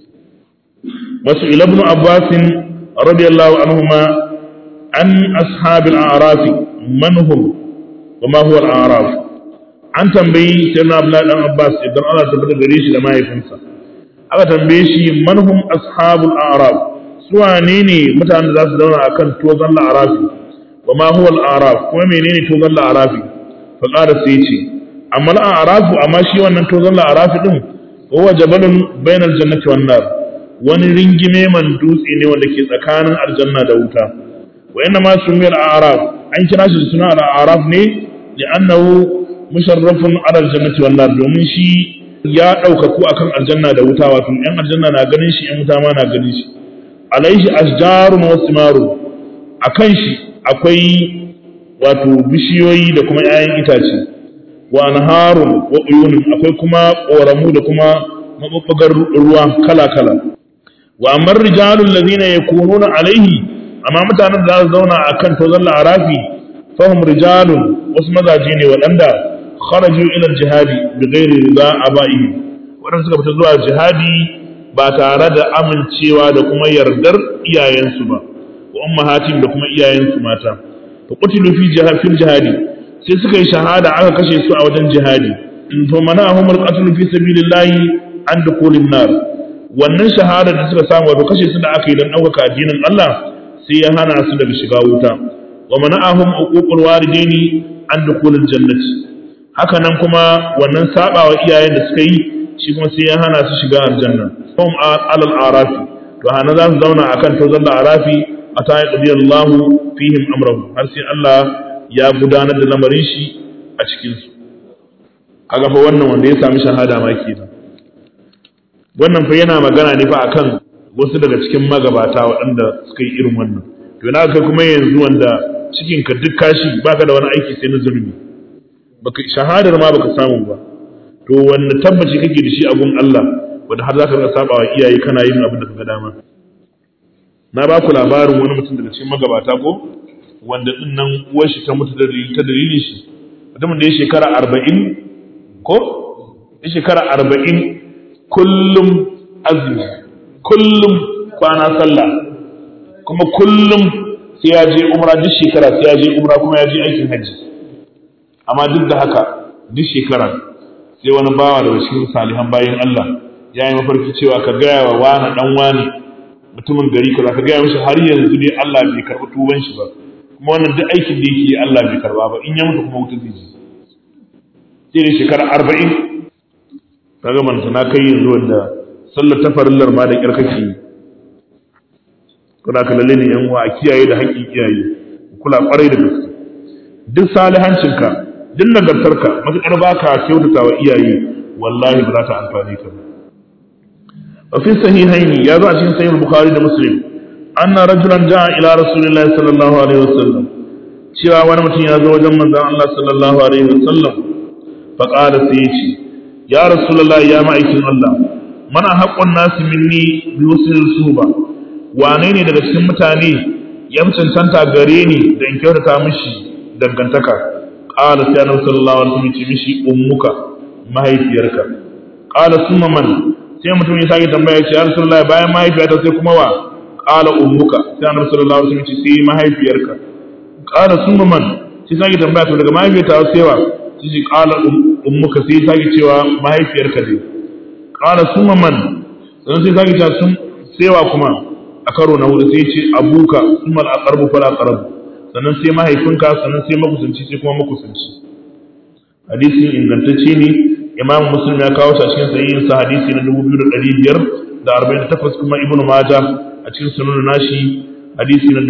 wasu ila ibn abbas radiyallahu anhuma an ashabil a'raf man hum wa ma huwa al-a'raf an tambayi sayyidina abdullahi dan abbas idan Allah ta bada gare shi da mahaifinsa aka tambaye shi man hum ashabul a'raf su wane ne mutanen da za su zauna akan tozan la'arafi wa ma huwa al-a'raf kuma menene tozan la'arafi fa qala sai ce amma al'arafu amma shi wannan tozon la'arafi din huwa jabalun bainal jannati wan nar wani ringime man dutse ne wanda ke tsakanin aljanna da wuta wa inna ma sumi al'araf an kira shi suna al'araf ne li'annahu musharrafun ala aljannati wan nar domin shi ya daukaku akan aljanna da wuta wato yan aljanna na ganin shi yan wuta ma na ganin shi alaihi ashjarun wa simarun akan shi akwai wato bishiyoyi da kuma 'ya'yan itace wa anharun wa uyunun akwai kuma ƙoramu da kuma mabubbugar ruwa kala-kala wa amma rijalul ladina yakununa alaihi amma mutanen da za su zauna akan tozon la'arafi fahim rijalun wasu mazaje ne waɗanda kharaju ila jihadi bi ghairi rida aba'ihi waɗanda suka fita zuwa jihadi ba tare da amincewa da kuma yardar iyayensu ba wa ummahatin da kuma iyayensu mata fa qutilu fi jihadi sai suka yi shahada aka kashe su a wajen jihadi in to mana humul qatl fi sabilillahi an dukulin nar wannan shahada da suka samu wato kashe su da aka yi dan ɗaukaka addinin Allah sai ya hana su daga shiga wuta wa mana'ahum uququl walidaini an dukulil jannati haka nan kuma wannan sabawa iyayen da suka yi shi kuma sai ya hana su shiga aljanna hum alal arafi to hana za su zauna akan tozan da arafi ata yaqdiyallahu fihim amrahu har sai Allah ya gudanar da lamarin shi a cikinsu kaga fa wannan wanda ya sami shahada ma kenan wannan fa yana magana ne fa akan wasu daga cikin magabata waɗanda suka yi irin wannan to yana kai kuma yanzu wanda cikin ka duk kashi baka da wani aiki sai na zulmi baka shahadar ma baka samu ba to wanda tabbaci kake da shi a gun Allah wanda har zaka rika saba wa iyaye kana yin abin da kaga dama na ba ku labarin wani mutum daga cikin magabata ko wanda din nan uwar shi ta mutu da ta dalilin shi mutumin da ya shekara arba'in ko ya shekara arba'in kullum azumi kullum kwana sallah kuma kullum sai ya je umra duk shekara sai ya je umra kuma ya je aikin hajji amma duk da haka duk shekara sai wani bawa daga cikin salihan bayan Allah ya yi mafarki cewa ka gaya wa wani dan wani mutumin gari kaza ka gaya mishi har yanzu ne Allah bai karɓi tuban shi ba kuma wannan duk aikin da yake Allah bai karba ba in ya mutu kuma wuta zai ji sai da shekara arba'in kaga manta na kai yanzu wanda sallar ta farillar ma da ƙyar kake yi kuna ka lalle ne yan uwa a kiyaye da haƙƙin iyaye kula ƙwarai da gaske duk salihancinka duk nagartarka matuƙar ba ka kyautata wa iyaye wallahi ba za ta amfani ka ba wa fi sahihaini ya zo a cikin sahih bukhari da muslim anna rajulan jaa ila rasulillahi sallallahu alaihi wasallam cewa wani mutum ya zo wajen manzon Allah sallallahu alaihi wasallam fa qala sai yace ya rasulullahi ya ma'aikin Allah mana haqqun nasi minni bi husnil suhba wane ne daga cikin mutane ya fi cancanta gare ni da in kyautata mishi dangantaka qala sai annabi sallallahu alaihi wasallam ce mishi ummuka mahaifiyarka qala summa man sai mutum ya sake tambaya ce ya rasulullahi bayan mahaifiyata sai kuma wa qala ummuka sai annabi sallallahu alaihi wasallam ce sai mahaifiyarka qala summa man sai sake tambaya to daga mahaifiyata sai wa sai ce qala ummuka sai sake cewa mahaifiyarka dai qala summa man sannan sai sake cewa sun sewa kuma a karo na hudu sai ce abuka summa al-aqrabu fala aqrabu sannan sai mahaifinka sannan sai makusanci sai kuma makusanci hadisin ingantacce ne imam muslim ya kawo shi a cikin sahihin sa hadisi na 2548 kuma ibnu maja a cikin sunan nashi hadisi na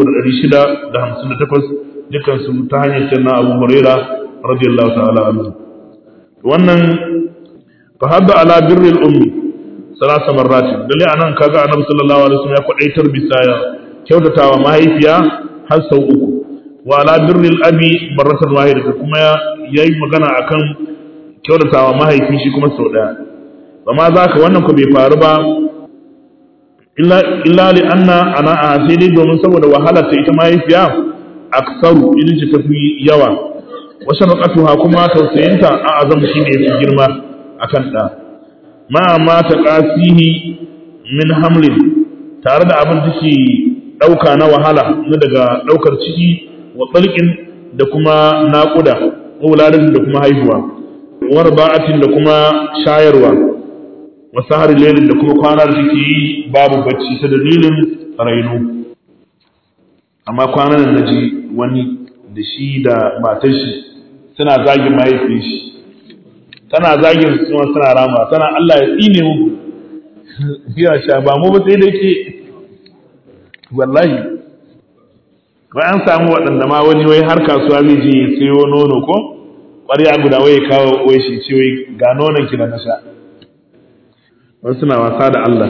3658 dukkan su ta hanyar sayyidina abu huraira radiyallahu ta'ala anhu wannan fa hadda ala birril ummi salasa marratin dalle anan kaga annabi sallallahu alaihi wasallam ya kwadaitar bisa kyautatawa mahaifiya har sau uku wa ala birril abi marratan wahidatan kuma yayi magana akan kyautatawa mahaifi shi kuma sau daya amma zaka wannan ko bai faru ba illa illa li anna ana a sai dai domin saboda wahala ta ita mahaifiya aksaru idan ce tafi yawa wa shafaqatuha kuma tausayinta a azam shine yafi girma akan da ma ma ta qasihi min hamlin tare da abin da ke dauka na wahala na daga daukar ciki wa tsalkin da kuma naƙuda wularin da kuma haihuwa war ba'atin da kuma shayarwa wa sahar lailin da kuma kwana da take yi babu bacci ta dalilin raino amma kwanan nan naji wani da shi da matar shi suna zagin mahaifin shi tana zagin su kuma suna rama tana Allah ya tsine muku ya sha ba mu ba sai da ke wallahi wai an samu waɗanda ma wani wai har kasuwa zai je ya sayo nono ko ƙwarya guda wai kawo wai shi ce wai ga nonon ki da na sha wasu suna wasa da Allah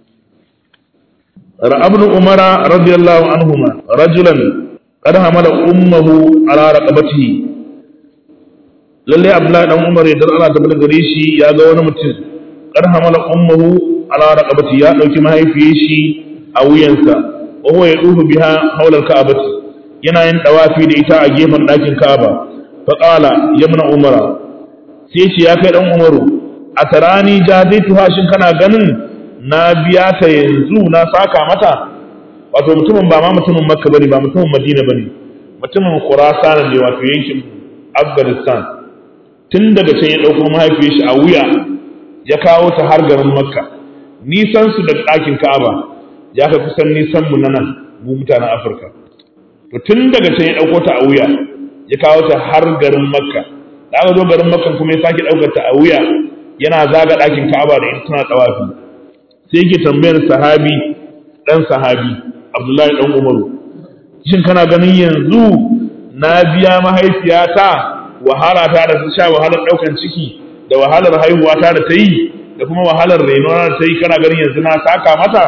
ra'abnu umara radiyallahu anhuma rajulan qad hamala ummuhu ala raqabatihi lalle abdullahi dan umar idan Allah ta gare shi ya ga wani mutum qad hamala ummuhu ala raqabatihi ya dauki mahaifiyar shi a wuyansa wa huwa yadufu biha hawla al-ka'bati yana yin dawafi da ita a gefen ɗakin Ka'aba fa qala yamna umara sai ce ya kai dan umaru a tarani jazaitu hashin kana ganin na biya ta yanzu na saka mata wato mutumin ba ma mutumin makka bane ba mutumin madina bane mutumin khurasan ne wato yankin afghanistan tun daga can ya dauko mahaifiyar shi a wuya ya kawo ta har garin makka nisan su da ɗakin ka'aba ya kai kusan nisan mu na nan mu mutanen afirka to tun daga can ya dauko ta a wuya ya kawo ta har garin makka da aka zo garin makka kuma ya sake daukar ta a wuya yana zaga ɗakin ka'aba da ita tana tawafi sai yake tambayar sahabi dan sahabi abdullahi dan umaru shin kana ganin yanzu na biya mahaifiyata wahala ta da ta sha wahalar daukan ciki da wahalar haihuwa ta da ta yi da kuma wahalar reno da ta yi kana ganin yanzu na saka mata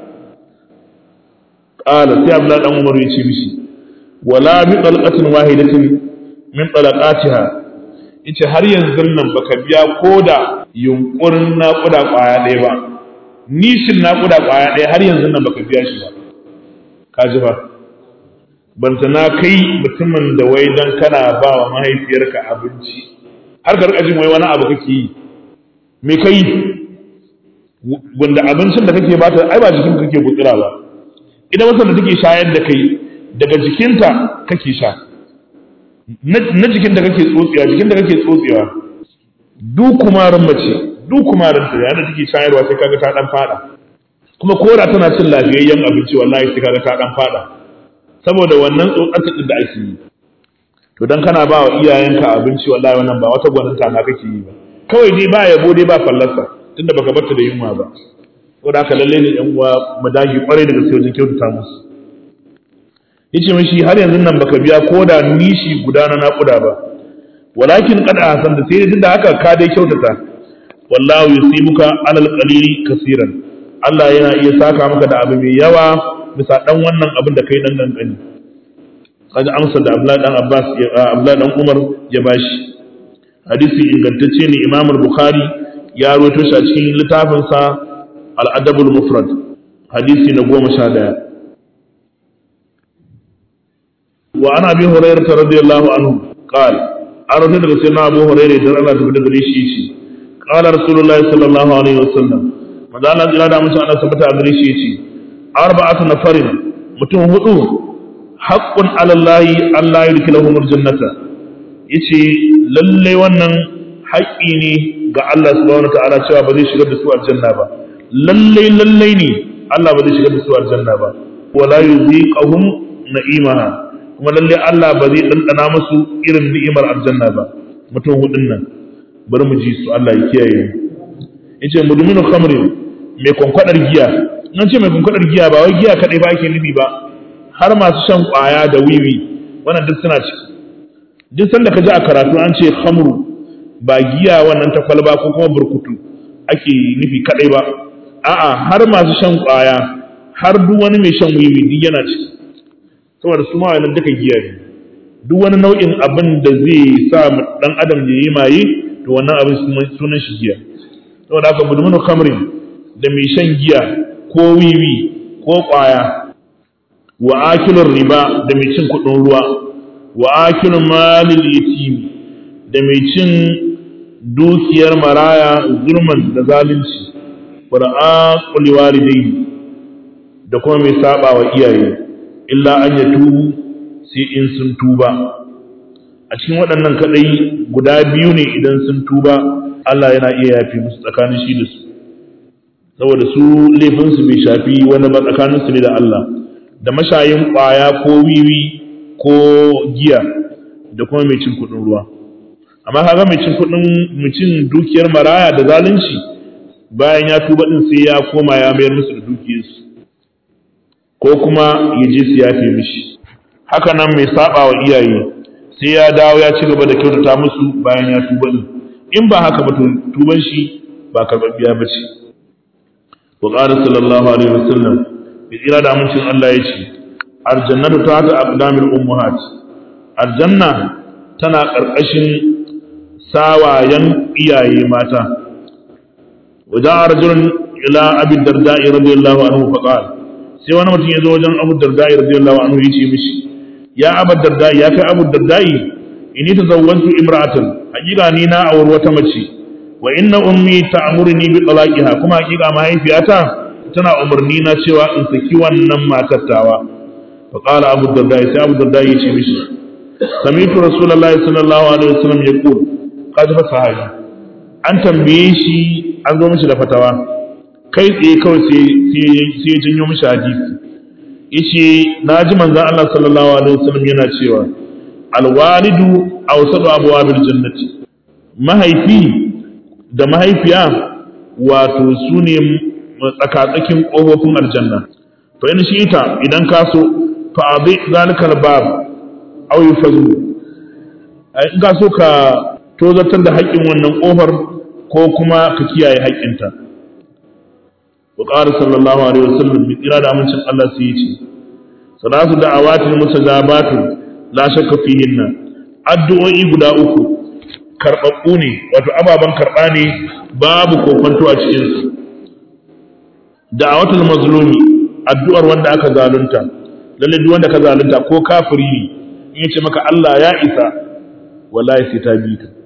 qala sai abdullahi dan umaru ya ce mishi wala bi talqatin wahidatin min talaqatiha yace har yanzu nan baka biya koda yunkurin naƙuda ƙwaya ɗaya ba nishin naƙuda ƙwaya ɗaya har yanzu nan baka biya shi ba ka ji ba banta na kai mutumin da wai dan kana ba wa mahaifiyarka abinci har ka jin wai wani abu kake yi me kai wanda abincin da kake bata ai ba jikin kake gutsira ba idan wasan da take shayar da kai daga jikinta kake sha na jikin da kake tsotsewa jikin da kake tsotsewa duk kumarin mace duk kumarin ta yana take shayarwa sai kaga ta dan fada kuma kora tana cin lafiyayyen abinci wallahi sai kaga ta dan fada saboda wannan tsotsar din da ake yi to dan kana ba wa iyayenka abinci wallahi wannan ba wata gwaninta na kake yi ba kawai dai ba yabo dai ba fallasa tunda baka barta da yunwa ba saboda haka lalle ne yan uwa mu dage kwarai da gaske wajen kyautata musu yace mishi har yanzu nan baka biya ko da nishi guda na naƙuda ba walakin qad ahsan da sai tunda haka ka dai kyautata wallahu yusibuka alal qalili kaseeran Allah yana iya saka maka da abu mai yawa bisa dan wannan abin da kai dan gangani kaga amsar da Abdullahi dan Abbas Abdullahi dan Umar ya bashi hadisi ingantacce ne Imam Bukhari ya rawaito shi a cikin littafinsa Al-Adabul Mufrad hadisi na goma sha ɗaya wa ana bi hurairah radiyallahu anhu qala an rubuta daga sayyidina abu hurairah dan Allah tabbata gare shi shi qala rasulullahi sallallahu alaihi wasallam manzo Allah ya da mutum Allah tabbata gare shi yace arba'atu nafarin mutum hudu haqqun ala Allah Allah yudkhiluhum aljannata yace lalle wannan haƙƙi ne ga Allah subhanahu wataala cewa ba zai shigar da su aljanna ba lalle lalle ne Allah ba zai shigar da su aljanna ba wala yuziqahum na'imaha kuma lalle Allah ba zai dandana musu irin ni'imar aljanna ba mutum hudun nan bari mu ji su Allah ya kiyaye mu yace mudminu khamrin mai kwankwadar giya nan ce mai kwankwadar giya ba wai giya kadai ba ake nufi ba har masu shan kwaya da wiwi wannan duk suna ciki duk sanda ka ji a karatu an ce khamru ba giya wannan ta kwalba ko kuma burkutu ake nufi kadai ba a'a har masu shan kwaya har duk wani mai shan wiwi duk yana ciki saboda su ma wannan duka giya ne duk wani nau'in abin da zai sa dan adam ya yi maye to wannan abin sunan shi giya saboda haka mudmunu khamrin da mai shan giya ko wiwi ko kwaya wa akilur riba da mai cin kudin ruwa wa akilun malil yatimi da mai cin dukiyar maraya zulman da zalunci wa aquli walidayni da kuma mai saba wa iyaye illa an yatubu sai in sun tuba a cikin waɗannan kadai guda biyu ne idan sun tuba Allah yana iya yafi musu tsakanin shi da su saboda su laifinsu bai shafi wani ba tsakaninsu ne da Allah da mashayin ƙwaya ko wiwi ko giya da kuma mai cin kuɗin ruwa amma kaga mai cin kuɗin mucin dukiyar maraya da zalunci bayan ya tuba din sai ya koma ya mayar musu da dukiyarsu ko kuma ya je su yafe mishi haka nan mai saba wa iyaye sai ya dawo ya ci gaba da kyautata musu bayan ya tuba din in ba haka ba to tuban shi ba karɓaɓɓiya ba ce wa qala sallallahu alaihi wasallam bi ira da amincin Allah ya ce aljannatu ta ta aqdamil ummahat aljanna tana ƙarƙashin sawayen iyaye mata wajen rajulun ila abin darda'i radiyallahu anhu faqal sai wani mutum ya zo wajen abu darda'i radiyallahu anhu ya ce mishi ya abu darda'i ya kai abu darda'i inni tazawwantu imra'atan hakika ni na auri wata mace wa inna ummi ta'muruni bi talaqiha kuma hakika mahaifiyata tana umarni na cewa in saki wannan matar tawa fa qala abu darda'i sai abu darda'i ya ce mishi sami'tu rasulullahi sallallahu alaihi wasallam yaqul kaji fa sahabi an tambaye shi an zo mishi da fatawa kai tsaye kawai sai ya janyo mishi hadisi yace naji manzon Allah sallallahu alaihi wasallam yana cewa alwalidu awsatu abwabil jannati mahaifi da mahaifiya wato su ne tsakatsakin ƙofofin aljanna fa in shi ita idan ka so fa abi zalikal bab aw yufazu in ka so ka tozartar da haƙƙin wannan ƙofar ko kuma ka kiyaye haƙƙinta wa qala sallallahu alaihi wasallam bi tsira da amincin Allah sai yace salatu da'awatin musajabatu la shakka fihinna addu'o'i guda uku karɓaɓɓu ne wato ababen karɓa ne babu kokonto a cikin su da'awatul mazlumi addu'ar wanda aka zalunta lalle duk wanda ka zalunta ko kafiri ne in yace maka Allah ya isa wallahi sai ta bi ka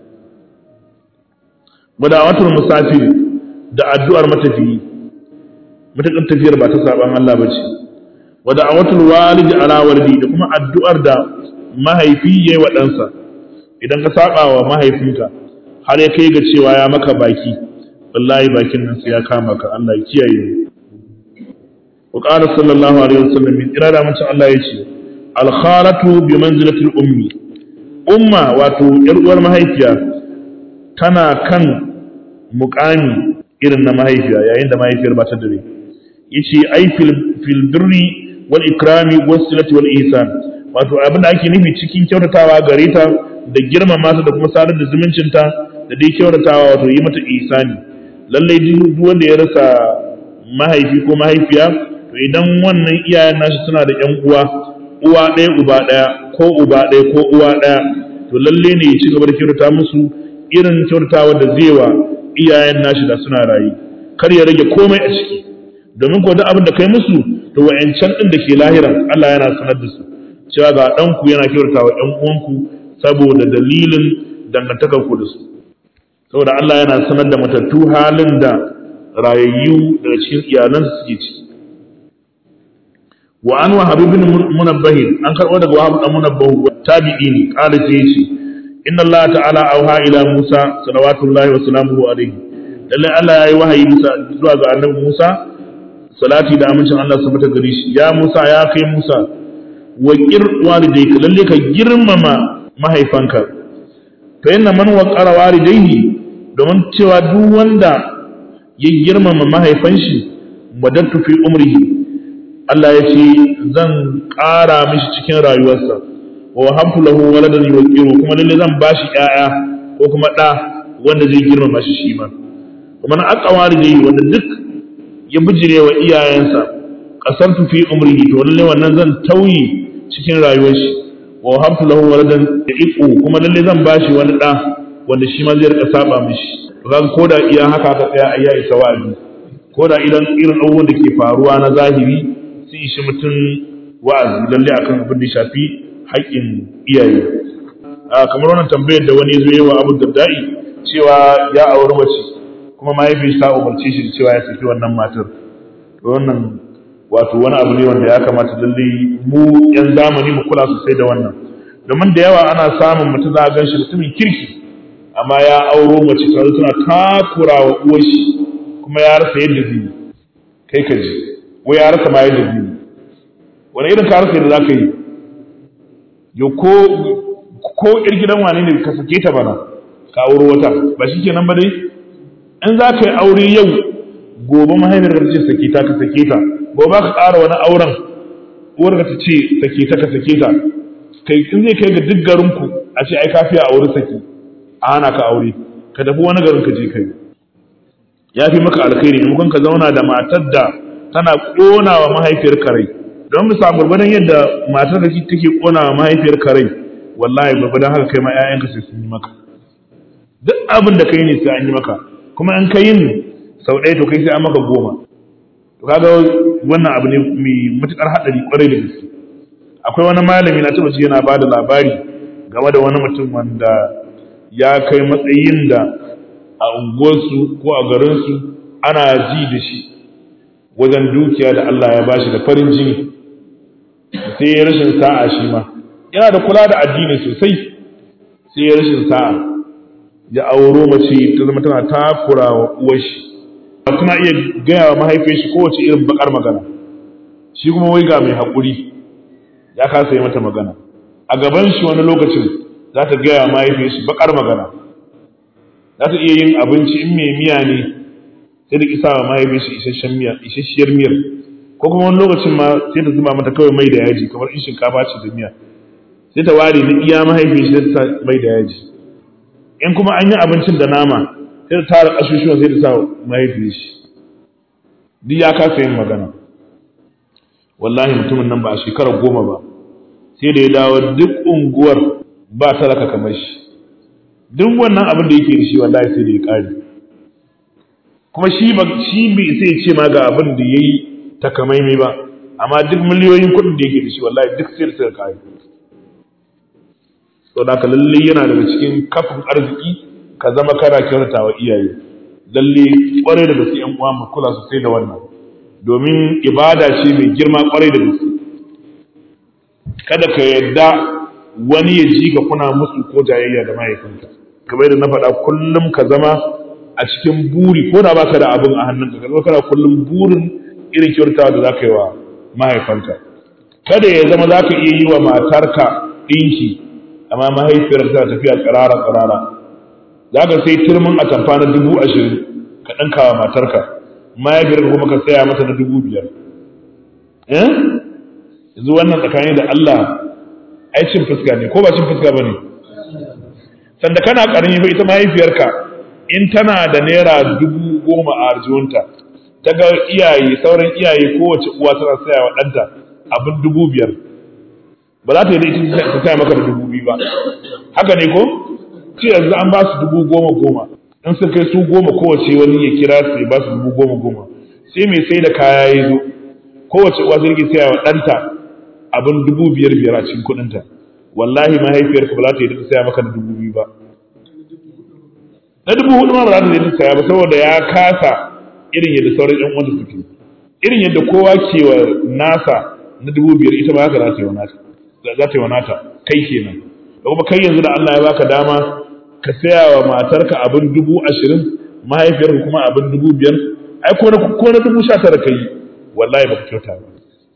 wadawatul musafir da addu'ar matafiyi matakan tafiyar ba ta saban Allah bace wada'awatul walidi ala walidi da kuma addu'ar da mahaifi yayi wa ɗansa idan ka saba wa mahaifinka har ya kai ga cewa ya maka baki wallahi bakin nan sai ya kama ka Allah ya kiyaye wa qala sallallahu alaihi wasallam min irada mun Allah yace al khalatu bi manzilati al ummi umma wato yar uwar mahaifiya tana kan muqami irin na mahaifiya yayin da mahaifiyar ba ta dare yace ai fil fil birri wal ikrami was silati wal ihsan wato abin da ake nufi cikin kyautatawa gare ta da girmama ta da kuma sadar da zumuncinta da dai kyautatawa wato yi mata ihsani lallai duk wanda ya rasa mahaifi ko mahaifiya to idan wannan iyayen nashi suna da ƴan uwa uwa ɗaya uba ɗaya ko uba ɗaya ko uwa ɗaya to lalle ne ya ci gaba da kyautata musu irin kyautatawa da zai wa iyayen nashi da suna rayu kar ya rage komai a ciki domin ko duk abin da kai musu to wa'ancan din da ke lahiran Allah yana sanar da su cewa ga ɗanku yana kyautata wa ‘yan uwanku saboda dalilin dangantakar ku da su saboda Allah yana sanar da matattu halin da rayayyu daga cikin iyalansu suke ciki wa an wahab ibn munabbah an karɓo daga wahab dan munabbah tabi'i ne qala ce yace inna Allah ta'ala auha ila Musa salawatullahi wa salamuhu alaihi lalle Allah yayi wahayi bisa zuwa ga annabi Musa salati da amincin Allah su mata gare shi ya Musa ya kai Musa wa qir walidayka lalle ka girmama mahaifanka fa inna man waqara walidayhi domin cewa duk wanda ya girmama mahaifan shi madattu fi umrihi Allah ya ce zan ƙara mishi cikin rayuwarsa wa habtu lahu waladan yuqiru kuma lalle zan bashi ƴaƴa ko kuma ɗa wanda zai girmama shi shi ma kuma na aqwari dai wanda duk ya bijire wa iyayensa qasantu fi umrihi to lalle wannan zan tauyi cikin rayuwar shi wa habtu lahu waladan yuqiru kuma lalle zan bashi wani ɗa wanda shi ma zai rika saba mishi to kaga koda iya haka ka tsaya ayya isa wa'azi koda idan irin abubuwan da ke faruwa na zahiri sun ishi mutum wa'azi lalle akan abin da shafi haƙƙin iyaye kamar wannan tambayar da wani zo wa abu daddai cewa ya auri mace kuma mahaifin ta umarce shi da cewa ya saki wannan matar to wannan wato wani abu ne wanda ya kamata lalle mu yan zamani mu kula sosai da wannan domin da yawa ana samun mutum za a gan shi mutumin kirki amma ya auro mace ta tana takura wa uwar shi kuma ya rasa yadda zai kai ka ji ko ya rasa ma yadda zai wani irin ka rasa yadda za ka yi yo ko ko ir gidan wane ne ka sake ta bana ka auro wata ba shi kenan ba dai in za ka yi aure yau gobe mahaifiyar ka ce sake ta ka sake ta gobe ka ƙara wani auren uwar ka ce sake ta ka sake ta kai in zai kai ga duk garinku a ce ai kafiya aure sake a hana ka aure ka tafi wani garin ka je kai ya fi maka alkhairi maimakon ka zauna da matar da tana ƙona wa mahaifiyar karai don mu samu gurbadan yadda matar da take ƙona wa mahaifiyar karai wallahi gurbadan haka kai ma 'ya'yanka sai sun yi maka duk abin da kai ne sai an yi maka kuma in ka yin sau ɗaya to kai sai an maka goma to kaga wannan abu ne mai matuƙar haɗari ƙwarai da gaske akwai wani malami na taɓa yana ba da labari game da wani mutum wanda ya kai matsayin da a unguwarsu ko a garinsu ana ji da shi wajen dukiya da Allah ya bashi da farin jini sai ya rashin sa'a shi ma yana da kula da addini sosai sai ya rashin sa'a ya auro mace ta zama tana takura wa uwar shi tana iya gaya wa mahaifiyar shi kowace irin bakar magana shi kuma wai ga mai haƙuri ya kasa yi mata magana a gaban shi wani lokacin za ta gaya wa mahaifiyar shi bakar magana za ta iya yin abinci in mai miya ne sai da kisa wa mahaifiyar shi isasshiyar miyar ko kuma wani lokacin ma sai ta zuba mata kawai mai da yaji kamar in shinkafa ce da miya sai ta ware na iya mahaifiyar shi ta mai da yaji in kuma an yi abincin da nama sai ta tara ƙasusuwan sai ta sa mahaifiyar shi duk ya kasa yin magana wallahi mutumin nan ba a shekarar goma ba sai da ya dawo duk unguwar ba talaka kamar shi duk wannan abin da yake da shi wallahi sai da ya ƙare kuma shi ba shi bai sai ce ma ga abin da yayi takamaimai ba amma duk miliyoyin kuɗin da yake da shi wallahi duk sai da suka ƙare to da lalle yana daga cikin kafin arziki ka zama kana kyautata wa iyaye lalle kwarai da gaske yan uwa mu kula sosai da wannan domin ibada ce mai girma kwarai da gaske kada ka yadda wani ya ji ka kuna musu ko jayayya da mahaifinka kamar yadda na faɗa kullum ka zama a cikin buri ko da baka da abin a hannunka ka zama kana kullum burin irin kyautawa da zaka yi wa mahaifanka kada ya zama zaka iya yi wa matarka ɗinki amma mahaifiyar ta tafiya tsirara tsirara za ka sai turmin a tamfa na dubu ashirin ka ɗinka wa matarka mahaifiyar kuma ka saya mata na dubu biyar yanzu wannan tsakani da Allah ai cin fuska ne ko ba cin fuska ba ne sanda kana ƙarni fa ita mahaifiyarka in tana da naira dubu goma a arjiwunta ta ga iyaye sauran iyaye kowace uwa tana saya wa ɗanta abin dubu biyar ba za ta yi da ita ta saya maka da dubu biyu ba haka ne ko ce yanzu an ba su dubu goma goma in sun kai su goma kowace wani ya kira su ya ba su dubu goma goma sai mai sai da kaya ya zo kowace uwa zai saya wa ɗanta abin dubu biyar biyar a cikin kuɗinta wallahi mahaifiyarka ba za ta yi ta saya maka da dubu biyu ba na dubu hudu ma ba za ta yi ta saya ba saboda ya kasa irin yadda sauran ƴan uwanta suke irin yadda kowa ke wa nasa na dubu biyar ita ba haka za ta yi wa nata za ta yi wa nata kai kenan da kuma kai yanzu da Allah ya baka dama ka saya wa matarka abin dubu ashirin mahaifiyarka kuma abin dubu biyar ai ko na ko na dubu sha tara kai wallahi baka kyauta ba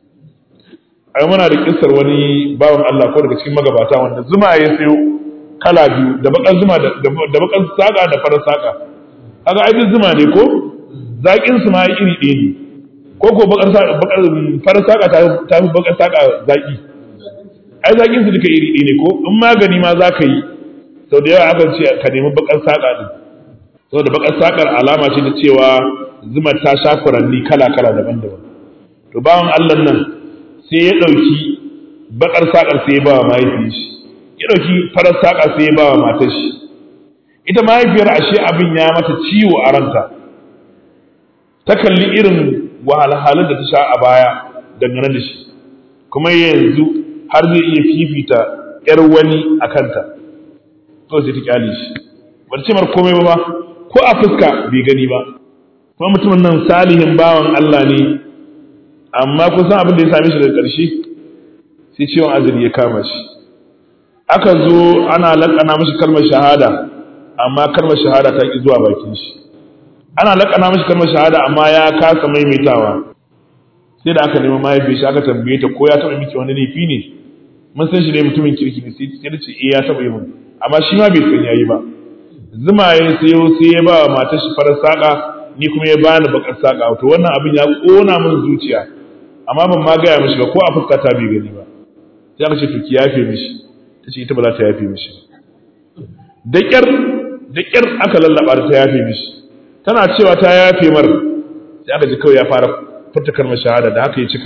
ai muna da kissar wani bawan Allah ko daga cikin magabata wanda zuma ya sayo kala biyu da bakan zuma da da bakan saka da farar saka kaga ai duk zuma ne ko zakin su ma iri ɗaya ne ko ko bakar bakar farar saka ta ta fi bakar saka zaki ai zakin su duka iri ɗaya ne ko in magani ma za ka yi sau da yawa akan ce ka nemi bakar saka din saboda bakar sakar alama ce ta cewa zuma ta sha furanni kala kala daban-daban to bawan Allah nan sai ya ɗauki bakar sakar sai ya ba wa mahaifiyar shi ya ɗauki farar sakar sai ya ba wa matar shi ita mahaifiyar ashe abin ya mata ciwo a ranta ta kalli irin wahalhalun da ta sha a baya dangane da shi kuma yanzu har zai iya fifita ‘yar wani a kanta to sai ta kyale shi ba ce mar komai ba ko a fuska bai gani ba kuma mutumin nan salihin bawan Allah ne amma kusan abin da ya same shi daga ƙarshe sai ciwon azumi ya kama shi aka zo ana laƙana mashi kalmar shahada amma kalmar shahada ta ƙi zuwa bakin shi ana laƙana mashi kalmar shahada amma ya kasa maimaitawa sai da aka nemi mahaifiyar shi aka tambaye ta ko ya taɓa miki wani laifi ne mun san shi ne mutumin kirki ne sai da ce eh ya taɓa yi mun amma shi ma bai san yayi ba zuma ya sayo sai ya ba wa matar shi farar saƙa ni kuma ya bani bakar saƙa to wannan abin ya ƙona min zuciya amma ban ma gaya mishi ba ko a fuska ta bai gani ba sai aka ce to ki yafe mishi ta ce ita ba za ta yafe mishi da ƙyar da ƙyar aka lallaba ta yafe mishi tana cewa ta yafe mar sai aka ji kawai ya fara furta kalmar shahada da haka ya cika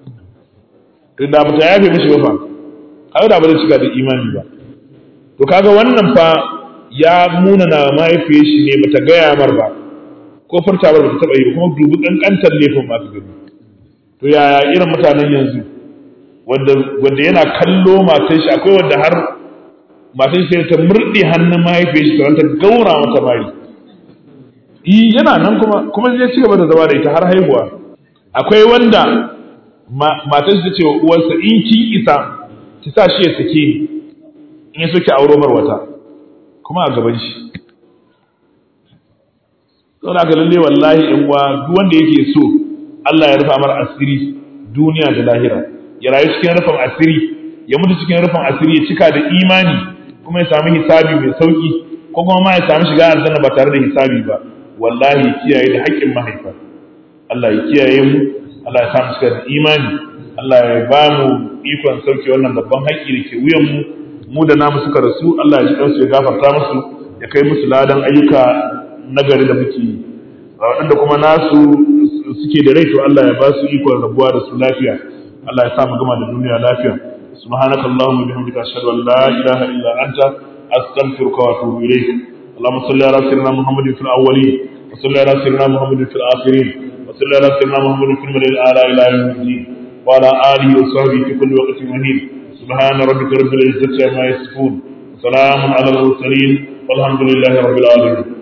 to da ba ta yafe mishi ba fa kaga da ba zai cika da imani ba to kaga wannan fa ya muna na mahaifiyar shi ne bata gaya mar ba ko furta ba ta taba yi ba kuma dubi kankantar laifin ma ka gani to yaya irin mutanen yanzu wanda wanda yana kallo matar shi akwai wanda har matar shi ta murɗe hannun mahaifiyar shi ta gaura mata mari yi yana nan kuma kuma zai ci gaba da zama da ita har haihuwa akwai wanda matar shi ta ce wa uwarsa in kin isa ki sa shi ya sake ni in ya so ki auro mar wata kuma a gaban shi saboda haka lalle wallahi in wa duk wanda yake so Allah ya rufa mar asiri duniya da lahira ya rayu cikin rufin asiri ya mutu cikin rufin asiri ya cika da imani kuma ya sami hisabi mai sauki ko kuma ma ya sami shiga aljanna ba tare da hisabi ba wallahi kiyaye da haƙƙin mahaifa Allah ya kiyaye mu Allah ya sa mu shiga da imani Allah ya ba mu ikon sauke wannan babban haƙƙi da ke wuyan mu mu da namu suka rasu Allah ya ji kansu ya gafarta musu ya kai musu ladan ayyuka nagari da muke yi waɗanda kuma nasu suke da rai to Allah ya ba su ikon rabuwa da su lafiya Allah ya sa mu gama da duniya lafiya subhanaka allahumma bihamdika ashhadu an la ilaha illa anta astaghfiruka wa atubu ilayk اللهم صل على سيدنا محمد في الاولين وصل على سيدنا محمد في الاخرين وصل على سيدنا محمد في الملل الاعلى الى يوم الدين وعلى اله وصحبه في كل وقت مهين سبحان ربك رب العزه عما يصفون وسلام على المرسلين والحمد لله رب العالمين